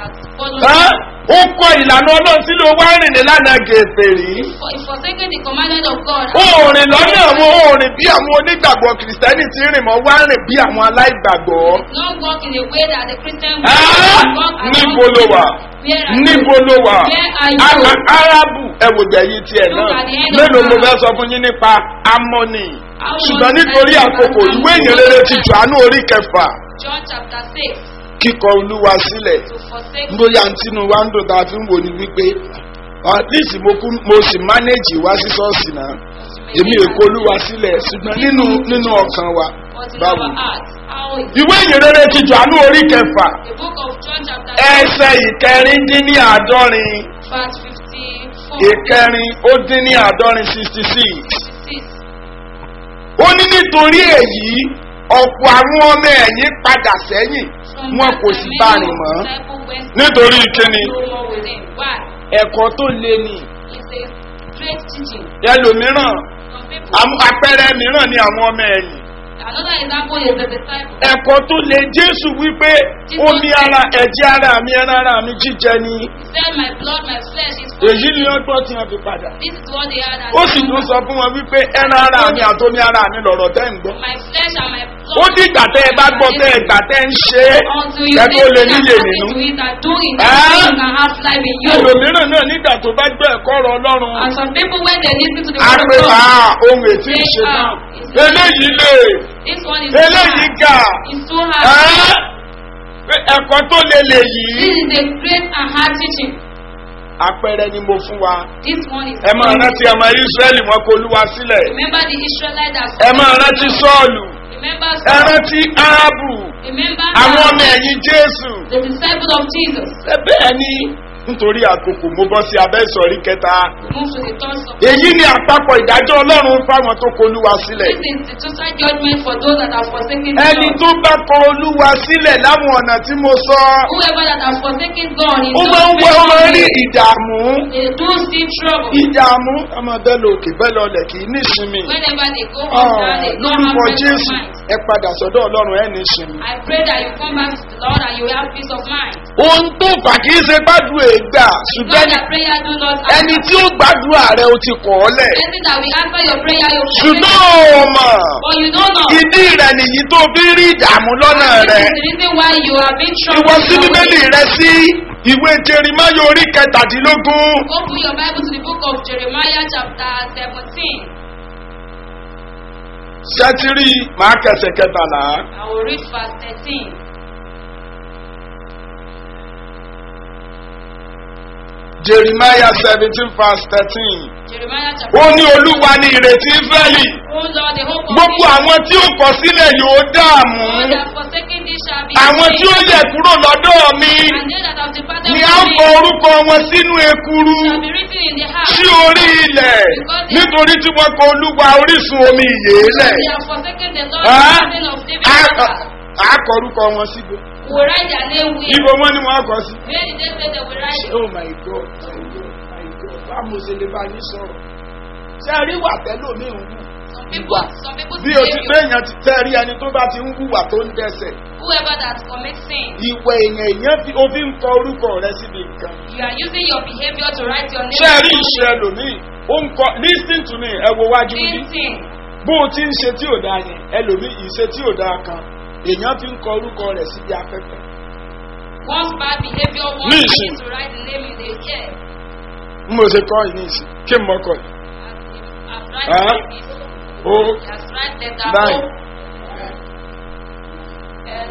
follow Ẹ́, him. ó kọ ìlànà ọlọ́run sílé owó arìnrìn lánàá gèfèrè. For if forsaking the commandment of God, Òòrìn lọ́nà àwọn òòrìn bí àwọn onígbàgbọ́ kìrìsìtẹ́nì ti rìn mọ́ wá rìn bí àwọn aláìgbàgbọ́. not walk in a way that the Christian Ẹ́, walk along níbo ló wà? Where are you? níbo ló wà? Where are you? Ara- Árábù ẹ̀wòjẹ̀ yìí tiẹ̀ Look náà. at the end of Mélòó mo Ara. fẹ́ sọ fún yín nípa Amọ́nì? Amoni Ṣùgbọ́n nítorí said, àkókò Amoni ìwé ìyìnrere ti said, Jòhánù orí kẹfà John chapter 6 kíkọ olúwa sílẹ̀. to forsake bóyá ntínú wa ń dùn tá a fi ń wò ní wípé at least mo kú mo sì manage wá sí ṣọ́ọ̀ṣì náà èmi èkó olúwa sílẹ̀ ṣùgbọ́n nínú nínú ọkàn wa but in báwo. our heart. How is ìwé ìyìnrere ti Jòhánù orí kẹfà the book of John chapter ẹsẹ̀ ìkẹrin dín ní àádọ́rin 6 verse 54 ìkẹrin ó dín ní àádọ́rin sixty six 56. ó ní nítorí èyí ọ̀pọ̀ àwọn ọmọ ẹ̀yìn padà sẹ́yìn From wọn that kò time, sì many bá of rìn mọ́ the disciples went nítorí kíni no more with him. Why? ẹ̀kọ́ tó le ni It's a great teaching. ẹlòmíràn Some people, àmú- àpẹẹrẹ mìíràn ni àwọn ọmọ ẹ̀yìn another example is the disciples. ẹ̀kọ́ tó le jésù wípé omi ara ẹ̀jẹ̀ ara mi ẹran ara mi jíjẹ ni He said, My blood, my flesh is for èyí you. ni ọgbọ́n tí wọ́n fi padà This is what they had as ó sì tún sọ fún wọn wípé ẹran ara mi àtomi ara mi lọ̀rọ̀ tẹ́ ń gbọ́ My flesh and my blood. ó dìgbà tẹ́ ẹ bá gbọ́ tẹ́ ẹ gbà tẹ́ ń ṣe é Until you ẹ tó lè listen and níyè listen nínú to it and do it, Ah. then you can have life in you. ẹlòmíràn náà nígbà tó bá gbọ́ ẹ̀kọ́ ọ̀rọ̀ ọlọ́run And some people, when they listen to the á word pé of bá God, ohun ètí ìṣe náà eléyìí lè this one is too eléyìí hard. gà It's too hard. ẹ́ pé ẹ̀kọ́ tó le lè yìí This is a great and hard teaching. àpẹẹrẹ ni mo fún wa This one is. ẹ máa rántí ọmọ israẹli wọn kó olúwa sílẹ̀ Remember the Israelites that. ẹ máa rántí sọ́ọ̀lù Remember. ẹ rántí áábù Remember. àwọn ọmọ ẹ̀yìn jésù The disciples of Jesus. ẹ bẹ́ẹ̀ ni nítorí àkókò mo bọ́ sí abẹ́ ìsọ̀rí kẹta Move to the third subject. èyí ni àpapọ̀ ìdájọ́ ọlọ́run fáwọn tó kó olúwa sílẹ̀ This is the total judgment for those that have forsaken ẹni God. tó bá kọ olúwa sílẹ̀ láwọn ọ̀nà tí mo sọ Whoever that has forsaken God is ó máa ń wọ ọmọ rí ìdààmú They do see trouble. ìdààmú ọmọ bẹ́ẹ̀ lọ òkè bẹ́ẹ̀ lọ ọlẹ̀ kì í nísinmi Whenever they go Ah, on down, they don't have lórúkọ peace of jésù mind. ẹ padà sọ́dọ̀ ọlọ́run ẹ̀ nísinmi. I pray that you come back to the Lord and you will have peace of mind. ohun tó fà kì í ṣe gbàdúrà ègbà ṣùgbọ́n Not that prayer do not ẹni answer. tí ó gbàdúrà rẹ ó ti kọ̀ ọ́ lẹ̀ Anything that will answer your prayer, you ṣùgbọ́n ò mọ̀ But you don't know. ìdí rẹ̀ nìyí tó fi rí ìdààmú lọ́nà This rẹ̀ is the reason why you have been ìwọ troubled. sí bíbélì rẹ sí ìwé jerimáyò orí kẹtàdínlógún Open your Bible to the book of Jeremiah chapter 17. ṣẹ́tírì máa kẹsẹ̀ kẹtàlá I will read verse 13. jerimáyà seventeen verse thirteen Jeremiah ó chapter ní olúwa ní ìrètí israẹli Oh Lord, the hope of gbogbo Israel. àwọn tí ó kọ sílẹ̀ yóò dààmú All that forsaken thee shall be àwọn tí ó saved. yẹ kúrò lọ́dọ̀ mi And they that have departed ni from a me kọ orúkọ wọn sínú ekuru shall be written in the heart. sí orí ilẹ̀ nítorí tí wọ́n kọ olúwa orísun omi ìyè lẹ̀ They have forsaken the Lord, Ẹ́? the fountain of living water. a kọ orúkọ wọn síbi Who will write their name with. ibo wọn ni wọn kọ sí. Where did they say they will write it? oh my god my god my god báwo ṣe lè bá yín sọ̀rọ̀ ṣé ẹ rí wà tẹ́lómi ń wù Some people, some people bí o ti behavior. téèyàn ti tẹ́ rí ẹni tó bá ti ń hùwà tó ń dẹ́sẹ̀ Whoever that commits sin, ìwẹ̀ èèyàn èèyàn fi o fi ń kọ orúkọ rẹ síbi nǹkan. you are using your behavior to write your name. ṣé ẹ rí ìṣe ẹlòmíì ó ń kọ lis ten to me ẹ wo wájú Same yìí thing. bó o ti ń ṣe tí ò dáa yẹn ẹlòmíì ìṣe tí ò dáa kan èèyàn fi ń kọ orúkọ rẹ síbi afẹ́fẹ́. Once bad behavior, one Listen. begin to write the name in the air. n mo ṣe kọ́ ìní ìsìn kí n mọ̀ kọ́ yìí. As write Huh? like this. o As write letter Nine. O. L,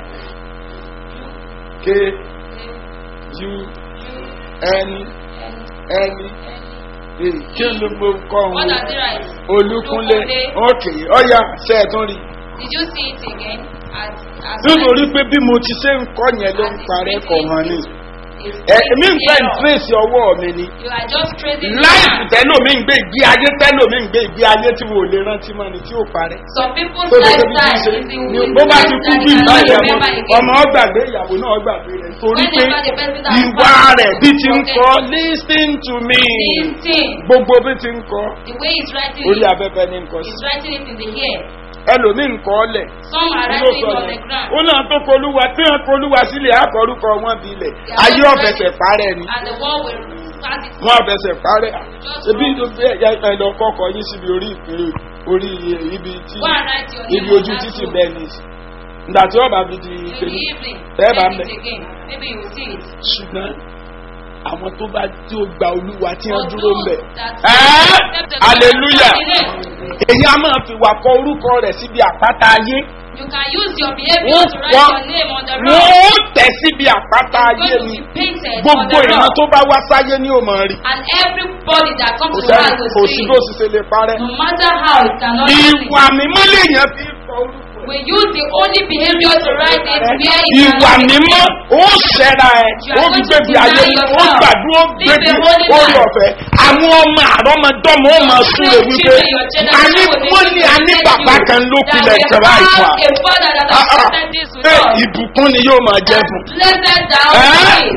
k U, u U, n N, n e kí ló mo kọ́ What ọ̀hún does it write? olúkúnlé Olúkúnlé. ok ọ̀ya ṣe ẹ̀ tún rí Did you see it again? As, as nítorí pé bí mo ti ṣe ń kọ́ yẹn ló ń parẹ́ kọ̀ hàn ni èmi ń fẹ́ ìtírèsì ọwọ́ mi ni You are just trading. láìsí tẹ́lómi ń gbé ìgbé ayé tẹ́lómi ń gbé ìgbé ayé tí mo lè rántí mọ́ ni tí ó parẹ́. Some people's tó ṣe bí lifestyle ṣe is the ni is bó the bá ti kú lifestyle bí you cannot ìbáyà remember mọ́ again. ọmọ ọgbàgbé ìyàwó náà gbàgbé rẹ̀ torí pé Whenever the person that ìwà passed rẹ̀ bí ti ń forget kọ́ lis ten to me This thing, gbogbo bí ti ń kọ́ the way he's writing orí it, afẹ́fẹ́ ní nǹkan sí. he's writing it in the air. ẹlòmíì nǹkan ọlẹ̀ Some are ló writing sọ on the yẹn ground. ó náà tó kolúwa tí wọn kolúwa sílẹ̀ àkọ́rúkọ wọn bí ilẹ̀ ayé ọ̀fẹsẹ̀ parẹ́ ni And the wall will start it. wọn ọ̀fẹsẹ̀ parẹ́ ebi ẹ lọ kọ́kọ́ yín síbi orí ìpínlẹ̀ orí ibi tí Go and write your name ibi on ojú that títì stone. bẹ́ẹ̀ ni ìgbà tí ọba fi di In the kejì evening, Bẹ́ẹ̀ bá check ń it bẹ̀. again. Maybe you will see it. ṣùgbọ́n àwọn tó bá tí ó gba olúwa tí wọ́n For dúró ń bẹ̀. those that Ẹ́ accept the Lord hallelujah as Lord. èyí a máa fi wà kọ orúkọ rẹ̀ síbi àpáta ayé You can use your behavior wọ́n to write wọ́n your name on the wọ́n rock. ó tẹ̀ síbi àpáta It's ayé going to ni be painted on gbogbo the ìran rock. tó bá wá sáyé ní òmò rí And everybody that comes kò to sẹ́ni us kò will sí see. bó sì ṣe lè parẹ́. No matter how it cannot be seen. ìwà mímọ́ lèèyàn fi kọ orúkọ We use the only behavior to write it where it ìwà cannot be mímọ́ seen. ó ṣẹ́ra ẹ̀ ó fi gbèbí ayé ó gbàdúró gbèbí orí ọ̀fẹ́ àwọn ọmọ àrọ́mọdọ́mọ ó máa súre wípé àní wọ́n ní àní bàbá kan ló pilẹ̀ ìjọba ìfà a father that has accepted this with ẹ us. ìbùkún ni yóò máa jẹ́ fún. Blessed thou Eh? be.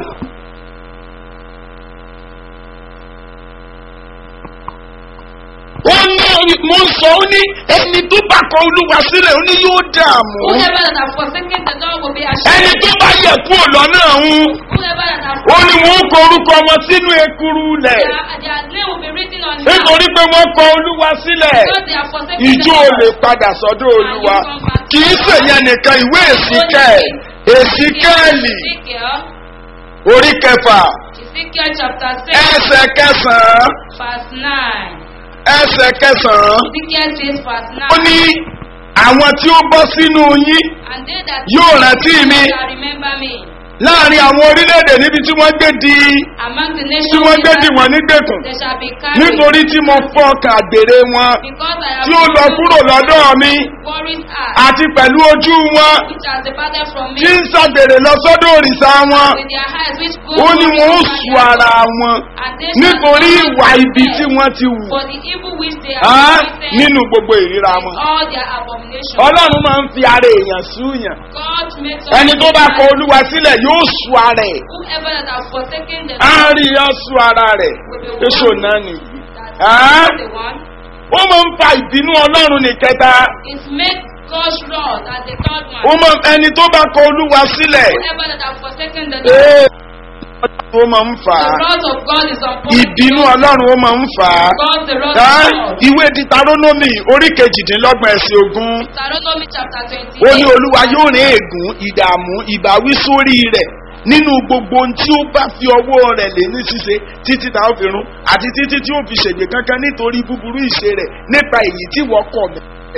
ó ní mo ń sọ ó ní ẹni tó bá kọ olúwa sílẹ̀ ó ní yóò dààmú Whoever that has forsaken the Lord will be ẹni ashamed. tó bá yẹ kúrò lọ́nà ọ̀hún Whoever that has ó ní wọ́n kọ orúkọ wọn sínú ekuru lẹ̀ their, their name will be written on him. nítorí pé wọ́n kọ olúwa sílẹ̀ Because they have forsaken ìjó the ò lè Lord. padà sọ́dọ̀ olúwa kì í ṣèyẹn nìkan ìwé èsìkẹ́ èsìkẹ́ẹ̀lì Ezekiel, orí kẹfà Ezekiel chapter 6, ẹsẹ̀ kẹsàn-án verse 9. ẹsẹ̀ kẹsàn-án Ezekiel 6, verse 9. ó ní àwọn tí ó bọ́ sínú yín And they that yóò rántí mi shall remember me láàrin àwọn orílẹ̀-èdè níbi tí wọ́n gbé di among the tí nations wọ́n gbé di that wọ́n nígbèkùn they shall be carried. nítorí tí mo fọ́ ọkàn àgbèrè wọn Because I have tí ó lọ kúrò lọ́dọ̀ mi worried heart, àti pẹ̀lú ojú wọn which has departed from me, tí ń ṣàgbèrè lọ sọ́dọ̀ òrìṣà wọn with their eyes which go ó ní wọn ó over su their ara God, wọn and they shall nítorí not ìwà be ibi spared tí wọ́n ti wù for the evil which they á have committed nínú gbogbo ìríra in wọn. all their abominations. ọlọ́run máa ń fi ara èèyàn súyàn God makes ẹni tó bá kọ olúwa sílẹ̀ yóò su ara ẹ̀ whoever that have forsaken the á Lord rí yọ su ara rẹ̀ èso náà nìyí. that Ah. is the one ó máa ń fa ìbínú ọlọ́run ní kẹta is make God's wrath as the third ó one. máa ẹni tó bá kọ olúwa sílẹ̀ Whoever that have forsaken the Lord, ee, ó máa ń fà the á wrath of God is upon ìbínú ọlọ́run ó máa ń fà á. God, the wrath Ẹ́, of God. ìwé ditarónómì orí kejìdínlọ́gbọ̀n ẹ̀sìn ogún Deuteronomy chapter twenty. ó ní olúwa yóò rí ègún ìdààmú ìbáwí sórí rẹ̀ nínú gbogbo ohun tí ó bá fi ọwọ́ rẹ̀ lé ní ṣíṣe títí tá a fi run àti títí tí ó fi ṣègbè kankan nítorí búburú ìṣe rẹ̀ nípa èyí tí wọ́n kọ̀ mẹ́rẹ̀.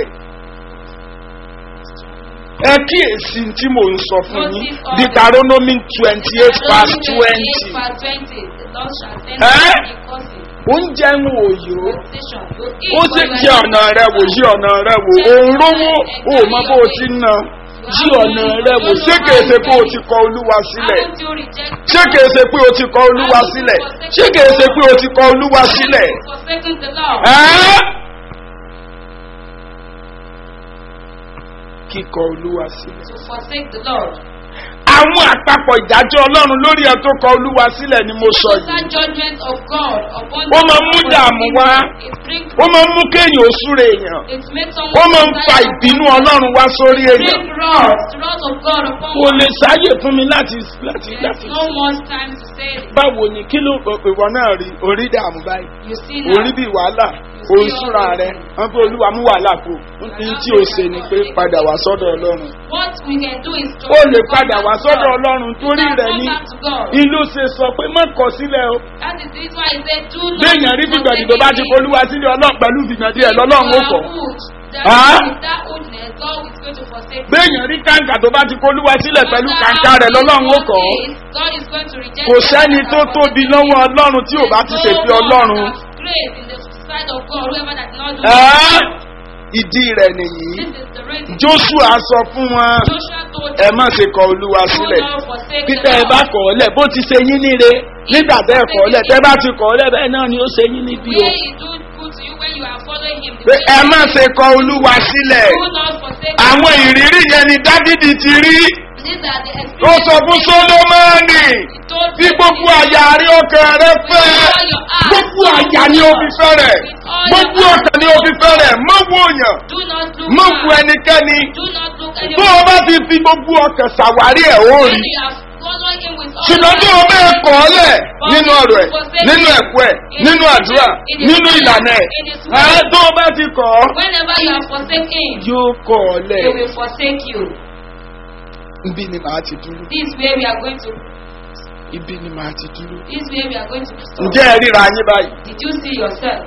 ẹ kíyèsí tí mò ń sọ fún yín ditarónómì twenty eight past twenty verse twenty. The Lord shall send Eh? me a cousin. oúnjẹ ń òyò Station. You ó eat sì what you jẹ are ọ̀nà rẹ wò yí ọ̀nà rẹ wò òun rówó ó mọ bó o ti ń ná yí ọ̀nà rẹ wò ṣé kèé ṣe pé o ti kọ olúwa sílẹ̀ Haven't you rejected ṣé kèé ṣe pé o ti kọ olúwa sílẹ̀ ṣé kèé ṣe pé o ti kọ olúwa sílẹ̀ forsaken the Lord? ẹ́ kíkọ olúwa sílẹ̀. To forsake the Lord. àwọn àpapọ̀ ìdájọ́ ọlọ́run lórí ẹ tó kọ olúwa sílẹ̀ ni mo sọ Total yìí judgment of God upon Ó máa ń mú dààmú wá. It brings ó máa ń mú kéèyàn ó súre èèyàn it makes ó someone máa ń fa ìbínú ọlọ́run wá sórí èèyàn bring wrath, wrath of God upon kò lè one. sáyè fún mi láti láti There's láti no more time to say it. báwo ni kí ló ìwọ náà rí orí dààmú báyìí You see now. orí bí wàhálà orí súra rẹ wọn pé olúwa mú wàhálà kú ní tí o ṣe ni pé padà wá sọ́dọ̀ ọlọ́run What we can do is to ó lè come padà back wá to sọ́dọ̀ God. ọlọ́run You torí can rẹ̀ come ní back to God. ìlú ṣe sọ pé má kọ sílẹ̀ o That is the reason why he said, do not béèyàn rí forsake fìgbàdì tó bá ti me. polúwa sílẹ̀ ọlọ́run pẹ̀lú fìgbàdì ẹ̀ lọ́lọ́run ó kọ̀ That Ah? with that oldness, God is going to forsake me. béèyàn rí kàǹkà tó bá ti polúwa sílẹ̀ pẹ̀lú kàǹkà rẹ̀ lọ́lọ́run ó kọ̀ God is going to reject kò the sẹ́ni one tó that tóbi has lọ́wọ́ ọlọ́run tí ò bá ti There's ṣèfi no one ọlọ́run that has grace in the sight of God, whoever that not do Ẹ́, ìdí rẹ̀ nìyí This is the reason. joshua sọ fún wọn Joshua told ẹ them, má ṣe kọ olúwa do sílẹ̀ not forsake títẹ the ẹ bá Lord. kọ̀ ọ́ lẹ̀ bó ti ṣe yín níre nígbà tẹ́ ẹ kọ̀ ọ́ lẹ̀ tẹ́ bá ti kọ̀ ọ́ lẹ̀ bẹ́ẹ̀ náà ni ó ṣe yín níbí o Where he do good to you when you are following him. the pé way ẹ he má is. ṣe kọ olúwa sílẹ̀ Do not forsake àwọn ìrírí yẹn ni dávidi ti rí These are the ó sọ experiences fún solomoni he told bí gbogbo àyà rí ọkàn rẹ fẹ́ gbogbo àyà ni o fi fẹ́ rẹ̀ gbogbo ọkàn ni o fi fẹ́ rẹ̀ mọ wo wòyàn Do not look má back. wo ẹnikẹ́ni Do not look tó anywhere. o bá ti fi gbogbo ọkàn ṣàwárí ẹ̀ ó When rí you have followed him with all ṣùgbọ́n tó o bẹ́ẹ̀ kọ́ ọ lẹ̀ nínú ọ̀rọ̀ ẹ̀ nínú ẹ̀kọ́ ẹ̀ nínú àdúrà nínú ìlànà ẹ̀ ẹ̀ tó o bá ti kọ́ ọ Whenever you have forsaken him, yóò kọ́ ọ lẹ̀ he will forsake you. ibi ni màá ti dúró This way we are going to. ibi ni màá ti dúró. This way we are going to. Stop. ǹjẹ́ ẹ ríra yín báyìí. Did you see yourself?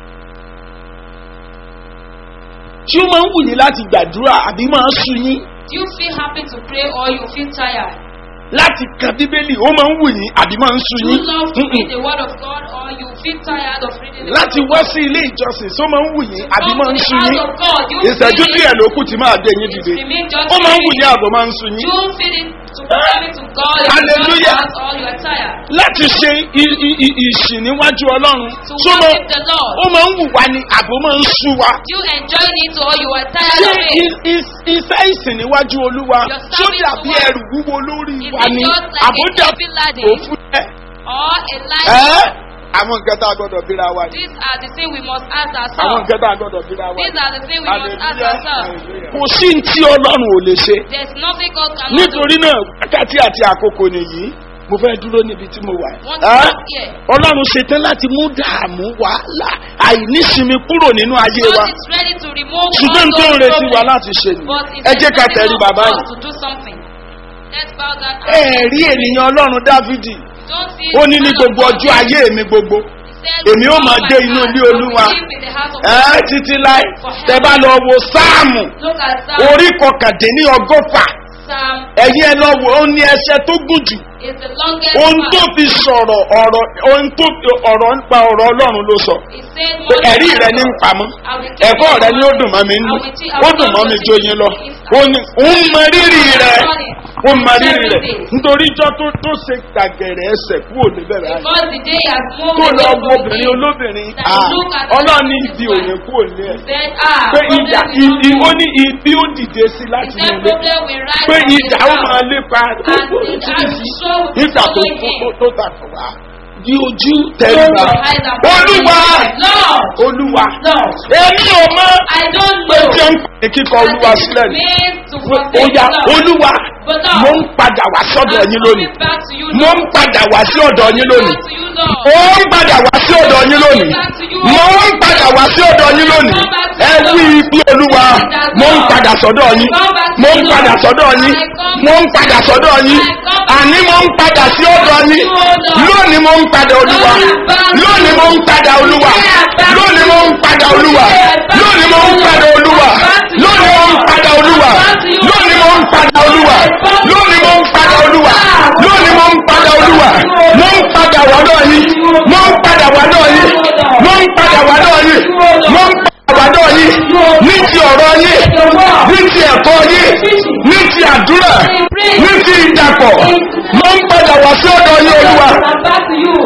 tí ó máa ń wù yín láti gbàdúrà àbí máa ń sun yín Do you feel happy to pray or you feel tired? láti kan bíbélì ó máa ń wù yín àbí máa ń sun Do you yín love to Mm-mm. read the word of God or you feel tired of reading the láti word wá of God? sí ilé ìjọsìn tó máa ń wù yín àbí Come máa to ń the sun house yín of God. You ìṣẹ́jú feel díẹ̀ it. ló kù tí máa dé yín It dìde remain just ó máa ń wù feeling. yín àbọ̀ máa ń sun yín You feel it to come to God. You Hallelujah. just all you are tired. láti ṣe i- i- i- ìsìn níwájú ọlọ́run To tó máa worship the Lord. ó máa ń wù wá ní àbọ̀ máa ń sun wa Do you enjoy it or you are tired ṣé of it? i- i- iṣẹ́ ìsìn níwájú olúwa Your tó service dàbí to ẹrù wúwo lórí Is wa it ni just like a àbójà heavy laden? òfin ẹ̀ Or a life? ẹ́ àwọn nǹkan tá a gbọ́dọ̀ bíra wa ni. These are the things we must ask àwọn ourselves. nǹkan tá a gbọ́dọ̀ bíra wa These ni. are the things we must ask ourselves. kò sí ní tí ọlọ́run ò lè ṣe There's nothing God cannot do. nítorí náà wákàtí àti àkókò nìyí mo fẹ́ dúró níbi tí mo wà. Want to Ẹ́? stop here? ọlọ́run ṣetán láti mú dààmú wàhálà àìnísinmi kúrò nínú ayé wa God is ready to remove ṣùgbọ́n all tó ń those retí wa problems. láti ṣe ni But it's ẹ jẹ́ ká expecting tẹ̀rí of bàbá God yìí. to do something. Let's bow down. ẹ rí ènìyàn ọlọ́run dávidi Don't see ó ní ní the man of gbogbo God. ọjọ́ ayé mi gbogbo He said, èmi ó "With máa all dé my inú heart, ilé I will Olúwa." live in the house of ẹ God. títí láì tẹ bá lọ wo sáàmù Look at Psalm. orí kọkàndínní ọgọ́fà Psalm ẹ̀yin ẹ lọ wò ó ní ẹsẹ̀ tó gùn jù is the longest ohun tó one. fi sọ̀rọ̀ ọ̀rọ̀ ohun tó fi ọ̀rọ̀ nípa ọ̀rọ̀ ọlọ́run ló sọ He said, pé "More ẹ̀rí than rẹ ní ń God, pamọ́ I will keep ẹ̀kọ́ your rẹ ní ó word. dùn mọ́ mi nínú I will teach- I ó will dùn mọ́ not mi teach jó you. yín lọ If- ó ní ń mọ rírì rẹ ó mọ rírì rẹ Every day. nítorí ijọ́ tó tó ṣe gbàgẹ̀rẹ̀ ẹsẹ̀ kúrò níbẹ̀ báyìí Because the day has moved tó lọ away wo from obìnrin him. olóbìnrin That ah, look at ọlọ́run ní this ibi one. òní kúrò ní ẹ̀ He said, ah, pé problem ìjà will not i- i- ó move. ní ibi ó dìde sí He láti said, inú ilé problem will rise pé from his ìjà ó máa house. lépa And it has show will nígbà tó follow him. tó- tó takò wá di ojú Close tẹríba your eyes and olúwa Lord, olúwa Lord, èmi ò mọ I don't pé know. tí ó ń pè kíkọ olúwa sílẹ̀ ni Means to ó forsake ya Lord. olúwa But Lord, mo ń padà wá sọ́dọ̀ I'm yín lónìí coming back to you, mo ń Lord. padà wá sí ọ̀dọ̀ yín lónìí Back to you, Lord. ó ń padà wá sí ọ̀dọ̀ yín lónìí mo ń padà wá sí ọ̀dọ̀ yín lónìí ẹ wí ibi olúwa mo ń padà sọ́dọ̀ yín mo ń padà sọ́dọ̀ yín mo ń padà sọ́dọ̀ yín àní mo ń padà sí ọ̀dọ̀ yín lónìí mo ń padà olúwa lónìí mo ń padà olúwa lónìí mo ń padà olúwa lónìí mo ń padà olúwa lónìí mo ń padà olúwa lónìí mo ń padà olúwa lónìí mo ń padà olúwa lónìí mo ń padà olúwa mo ń padà wádọ̀ yín mo ń padà wádọ̀ yín mo ń padà wádọ̀ yín mo ń padà wádọ̀ yín ní ti ọ̀rọ̀ yín ní ti ẹ̀kọ́ yín ní ti àdúrà ní ti ìdàpọ̀ mo ń padà wá sí ọ̀dọ̀ yín olúwa. I'm back to you.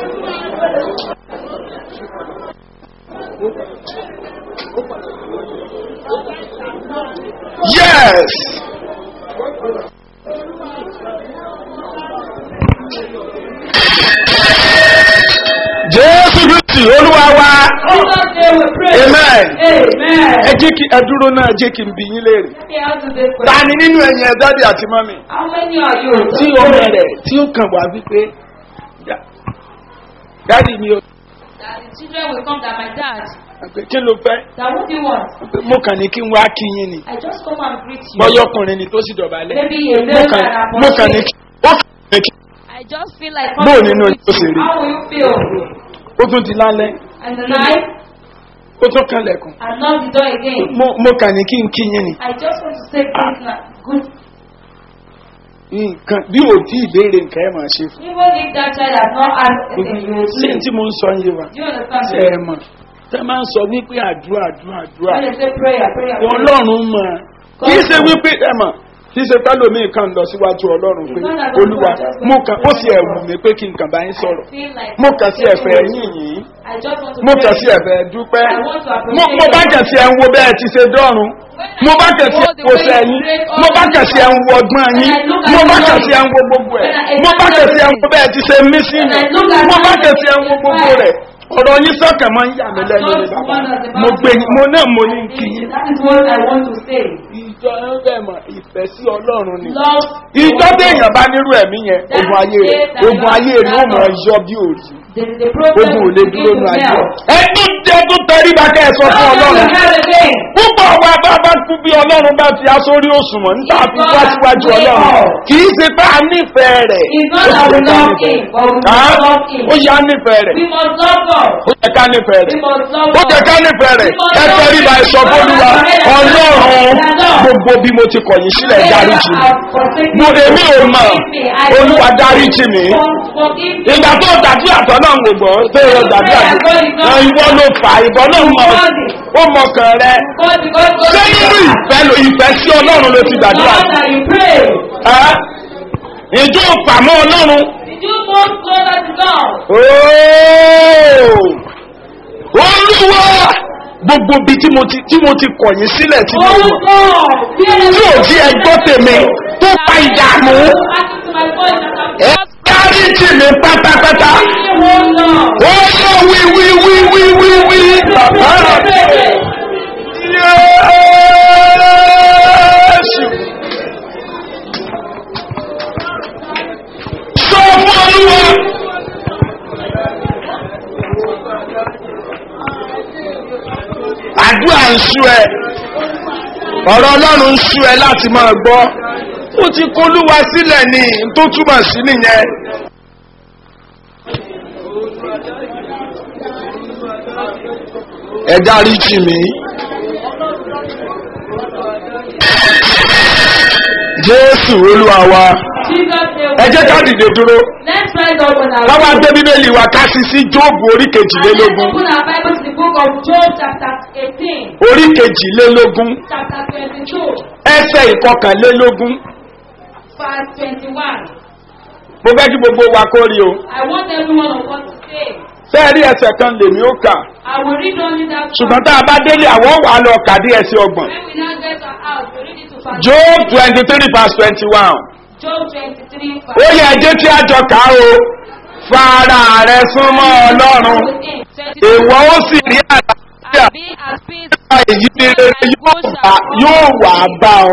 Yes. Jésù Kristi olúwa wa. Jesus name we pray. Amen. Amen. Ẹ jẹ́ kí ẹ dúró náà jẹ́ kí n bí yín léèrè. Here answer this Ta question. ni nínú ẹ̀yin ẹ̀ dáàdì àti mọ́mì? How many are you? Tí ọmọ rẹ̀ tí ó kàn wá wípé "Dá- dáàdì mi ò That the children will come that my dad. pé kí ló fẹ́? That what do you want? Mo kàn ní kí n wá kí yín ni. I just come and greet you. Bọ́yọ̀kùnrin ni tó sì dọ̀bálẹ̀. Maybe a Mo little kàn that mo kàn ní kí ó kàn ní kí I just feel like Bó coming nínú to yóò ṣe rí? How will you feel? ó tún ti lálẹ́ And the night, ó tún kanlẹ̀kùn. and knock the door again. Mo mo kàn ní kí n kí yín ni. I just want to say this now. Good. Nǹkan bí ò tí ìbéèrè nǹkan ẹ̀ máa ṣe fún. Even if that child has not asked anything, you will Ṣé do. tí mo ń sọ yé wa? Do you understand? Ṣé ẹ mọ̀? Tẹ́ máa ń sọ wípé àdúrà àdúrà àdúrà. When they say prayer, prayer, prayer. Ọlọ́run mọ̀. Kì í ṣe wípé ẹ mọ̀. Kì í ṣe pẹ́lòmíì kan lọ síwájú Ọlọ́run pé Olúwa mo kàn ó sì ẹ̀wù mi pé kí n kàn bá yín sọ̀rọ̀. I feel like Mo kàn sí ẹ̀fẹ̀ yín yìí. I just want to Mo pray. kàn sí ẹ̀fẹ̀ dúpẹ́. I want to appreciate Mo mo bá kàn sí ẹ̀ ń wo bẹ́ẹ̀ ti ṣe dọ́run. Mo bá kàn sí ẹ̀ ń wo sẹ́yìn. Mo bá kàn sí ẹ̀ ń wo ọgbọ́n yín. Mo bá kàn sí ẹ̀ ń wo gbogbo ẹ̀. Mo bá kàn sí ẹ̀ ń wo bẹ́ẹ̀ ti ṣe mí sí mi. Mo bá kàn sí ẹ̀ ń wo gbogbo rẹ̀. ọ̀rọ̀ yín sọ́kàn máa ń yà mí lẹ́nu ní bàbá mo gbé yín mo náà mo ní kí yín. That is what I want to say. ìjọ ẹ bẹ̀ mọ̀ ìfẹ́ sí ọlọ́run ni. Love. ìjọ téèyàn bá nírú ẹ̀mí yẹn ogun ayé rẹ̀ ogun ayé rẹ̀ ó mọ̀ yọ bí òòrì The, the problem ogun ò will lè begin dúró to nù ayé melt. rẹ̀. ẹdún jẹdún tẹríba kẹ́ ẹ sọ fún ọlọ́run. púpọ̀ wa bá bá kú bí ọlọ́run bá ti aṣórí òṣùwọ̀n nígbà fi wá síwájú ọlọ́run kì í ṣe pé a nífẹ̀ẹ́ rẹ̀. It's not that we love him, but we Á, must love him. ó yá nífẹ̀ẹ́ rẹ̀ We must love God. ó yẹ ká nífẹ̀ẹ́ We rẹ̀ must love ó God. jẹ ká nífẹ̀ẹ́ rẹ̀ ẹ tẹríba ẹ sọ fún olúwa ọlọ́run gbogbo bí mo ti kọ̀yìn sílẹ̀ dáríjì mi mo èmi ò mọ̀ olúwa dáríjì mi ìgbà tó dàbí àtọ̀ náà ń gbọ́ tó yọ dàbí àtọ̀ náà ìwọ ló fà ìbọn náà mọ̀ ó mọ̀ kàn rẹ ṣé nínú ìfẹ́ lo ìfẹ́ sí ọlọ́run ló ti gbàdúrà ẹ́ ìjọ fàmọ́ ọlọ́run ooo olúwa gbogbo bí tí mo ti tí mo ti kọ̀yìn sílẹ̀ tí mo mọ̀ tí ò jí ẹgbọ́ tèmi tó pa ìdààmú ẹ dáríjì mi pátápátá ó yọ wí wí wí wí wí wí bàbá yéésù sọ fún olúwa. àdúrà ń sú ẹ ọ̀rọ̀ ọlọ́run ń sú ẹ láti máa gbọ́ ó ti kólúwa sílẹ̀ ní n tó túmọ̀ sí nìyẹn. ẹ dárí jì mí. jésù olúwa wa ẹ jẹ́ ká dìde dúró Let's rise up on our káwá gbé bíbélì wa ká sí sí jóòbù orí Let's kejìlélógún open our Bible to the book of Job chapter 18, orí kejìlélógún chapter 22, ẹsẹ̀ ìkọkànlélógún verse 21. mo fẹ́ kí gbogbo wa kó rí o I want everyone of us to say, fẹ́ẹ́ rí ẹsẹ̀ kan lèmi ó kà I will read only that ṣùgbọ́n tá a bá délé àwọn wà lọ kàdé ẹsẹ̀ ọgbọ̀n When we now get our house, we read it to verse job twenty three verse twenty one Job 23, ó verse yẹ ẹjẹ́ tí a jọ kà á o fara rẹ súnmọ́ ọlọ́run ìwọ ó sì rí àlàáfíà And be at peace. èyí ni rere yóò wà yóò wà bá ọ.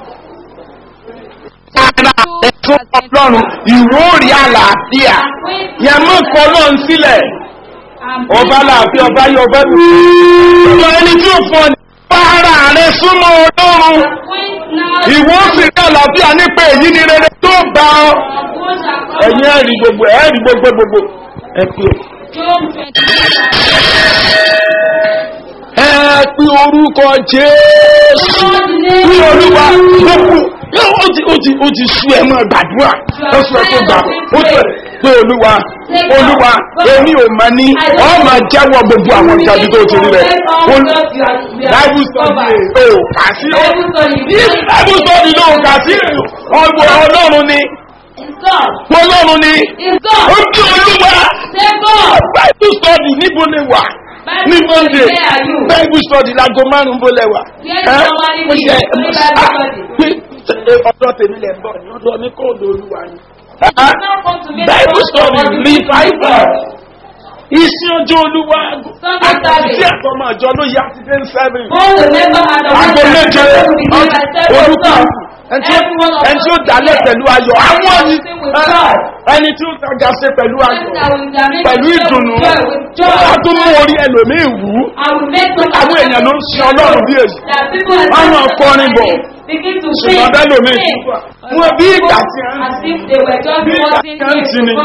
fara rẹ súnmọ́ ọlọ́run ìwọ ó rí àlàáfíà yẹn mú kọ́ lọ́n sílẹ̀ ọba láàfin ọba yọ ọba lù. ìwọ ẹni tí ó fọ ní fara rẹ súnmọ́ ọlọ́run ìwọ ó sì rí àlàáfíà nípa èyí ni rere tó bá ọ. ẹ̀yin ẹ̀rí gbogbo ẹ̀rí gbogbo gbogbo ẹ pé o. Job 23, ẹ pé orúkọ jésù ní olúwa gbogbo ó ti ó ti ó ti sú ẹ mọ gbàdúrà ó sọ tó gbà ó sọ pé olúwa olúwa èmi ò mọ ní ọ máa jẹ́wọ́ gbogbo àwọn ìjàdí tó ti rí rẹ̀ bible study ò kà sí bible study ló kà sí ọgbọ ọlọ́run ni ọlọ́run ni ó kí olúwa bible study níbo ni wà ní monday bible study lago márùn bó lẹwà ó ṣe ọdọ tèmi lẹ ń bọ ní ọdọ mi kò lò olúwa ni. bible study revival iṣẹ́ ọjọ́ olúwa àti sí àtọmọ àjọ ló yá ti dé seven. aago méje olùkọ́ ẹni tí ó dalẹ̀ pẹ̀lú ayọ̀ àwọn ẹni tí ó tajà ṣe pẹ̀lú ayọ̀ pẹ̀lú ìdùnnú wọ́n tún mú orí ẹlòmíì wú àwọn èèyàn ló ń sin ọlọ́run bí èyí wọ́n máa kọrin bọ̀ ṣùgbọ́n bẹ́ẹ̀ lómi wọn bí ìgbà tí bí ìgbà tí wọ́n ti ni.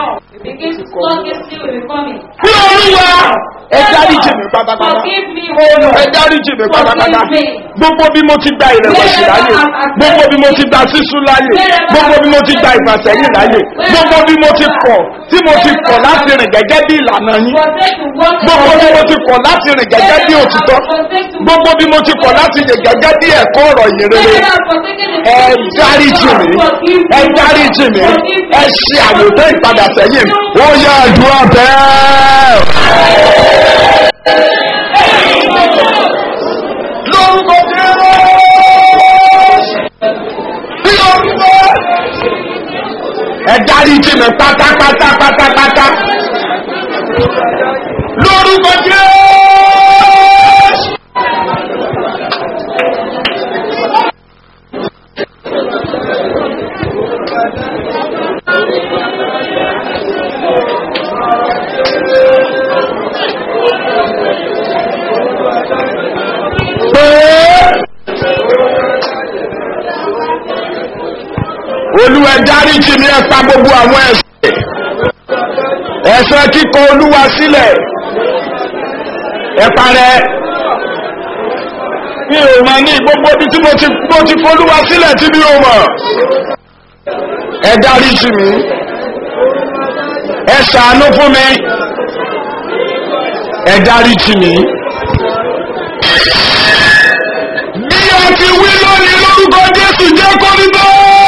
bí olúwa ẹ dárí jìnnì pátápátá ẹ dárí jìnnì pátápátá gbogbo bí mo ti gba ìrẹ̀wẹ̀sì láyè gbogbo bí mo ti gba sísú láyè gbogbo bí mo ti gba ìfàsẹ́yìn láyè gbogbo bí mo ti kọ̀ tí mo ti kọ̀ láti rìn gẹ́gẹ́ bí ìlànà yín gbogbo bí mo ti kọ̀ láti rìn gẹ́gẹ́ bí òtítọ́ gbogbo bí mo ti kọ̀ láti rìn gẹ́gẹ́ bí ẹ̀kọ́ ọ̀rọ̀ ìyìnrere ẹ dárí jìnnì ẹ dárí jìnnì ẹ ṣe àwòtẹ́ ìpadà sẹ́yìn ó yẹ àdúrà bẹ́ẹ̀. lórúkọ jẹ́rọ bí orúkọ ẹ dárí jìnnì pátápátá pátápátá. lórúkọ jésù. olúwa dáríjì mi ẹ pa gbogbo àwọn ẹsẹ ẹsẹ kíkọ olúwa sílẹ ẹ parẹ mi ò mọ ní gbogbo ibi tí mo ti mo ti folúwa sílẹ tí mi ò mọ ẹ dáríjì mi ẹ ṣàánú fún mi ẹ dáríjì mi bí a ti wí lónìí lórúkọ jésù jẹ́ kórìbó.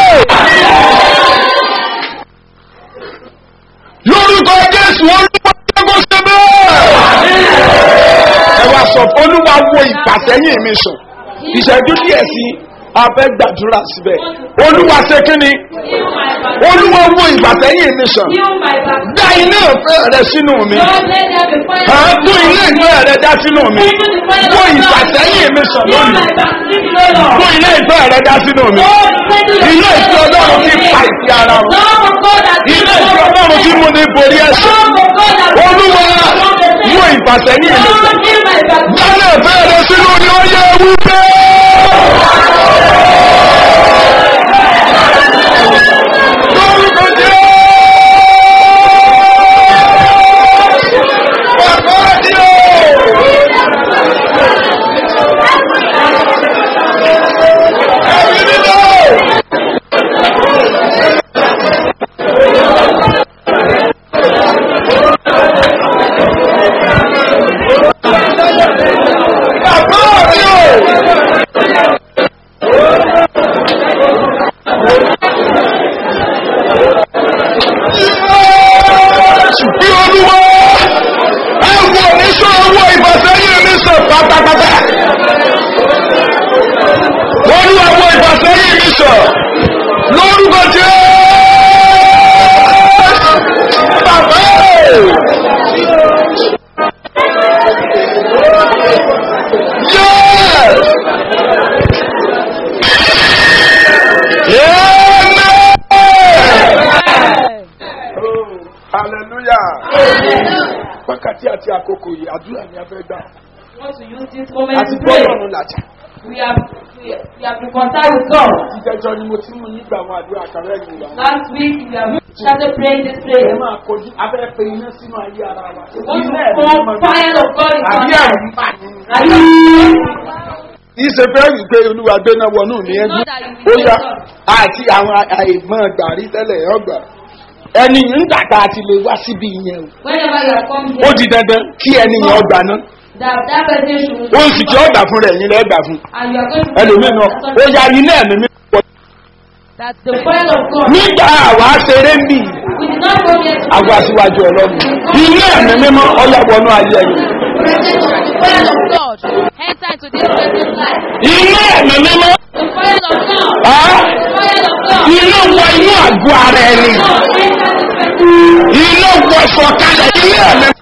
lórúkọ jésù olúwa jẹ́kọ̀ ṣe bẹ́ẹ̀. ẹ wá sọ fún olúwa wo ìpàsẹ́yìn mi sùn ìṣẹ́jú díẹ̀ sí a fẹ́ gbàdúrà síbẹ̀ olúwa ṣe kí ni Heal my back. olúwa wo ìpàsẹ́yìn mi sùn Heal my back. dá iná ìfẹ́ rẹ sínú mi Lord, let there be fire. à ń tún iná ìfẹ́ rẹ dá sínú mi Into the fire wo of God. ìpàsẹ́yìn mi sùn Heal lónìí my back. Leave me alone. tún iná ìfẹ́ rẹ dá sínú mi Lord, send your iná fire ìfẹ́ of ọlọ́run God ti in me. pa ìfẹ́ ara wọn Lord of God that iná gives ìfẹ́ us ọlọ́run ti mú ní borí ẹ̀sìn Lord of God that olúwa gives us the wo faith. ìpàsẹ́yìn mi sùn. Lord, heal my back. Lálẹ́ ìfẹ́ rẹ sínú ni ó yẹ ewu pé. Lórúkọ jẹ́. Bàbá ni o. Ẹ̀mí nínú. Bàbá mi o. Bí olúwa ẹ wo oníṣẹ́ owó ìfàsẹ́yìn mi sọ pátápátá. Olúwa wo ìfàsẹ́yìn mi sọ lórúkọ jẹ́ bàbá o. Yes! Amen! Hallelujah! Wákàtí àti àkókò yìí, àdúrà ni a fẹ́ gbà. We want to use this moment Àti to pray. bọ́ọ̀lù làjà. We have, we, we have been contact with God. Ìjẹjọ ni mo ti mú yín gbà àwọn àdúrà kàrẹ́ ìlú wa. Last week we have started praying this Ẹ prayer. máa kojú abẹ́rẹ́ pé iná sínú ayé ara wa. We want to Iná ẹ̀mí pour mímọ́. fire of God in Àbí our àrùn life. bà ní. Are you Ìṣe fẹ́ rí pé olúwa gbé náà wọnú mi ẹgbẹ́. Not that you Ó will yá take àti àwọn àìmọ̀ gbàrí tẹ́lẹ̀ ọgbà. Ẹni ń dàgbà àti lè wá síbi ìyẹn o. Whenever you have come Ó here, di dandan kí ẹni yẹn ọgbà náà. that, that person should Ó sì tí ọgbà fún rẹ̀ yín lẹ́gbà fún. and you are going to Ẹlòmíì náà ó ya iná ẹ̀mí mi. That's the the fire of God. Nígbà àwa ṣeré ń bì We did not go here to àwa síwájú ọlọ́run. Iná ẹ̀mí mímọ́ ọyá wọnú ayé ẹ̀yìn. present of the fire of God. God. Enter into this person's life. Iná ẹ̀mí mímọ́. The fire of God. Á The fire of God. iná wọ inú àgọ́ ara ẹni. God, enter this person. Iná wọ sọ̀kalẹ̀ ilé ẹ̀mí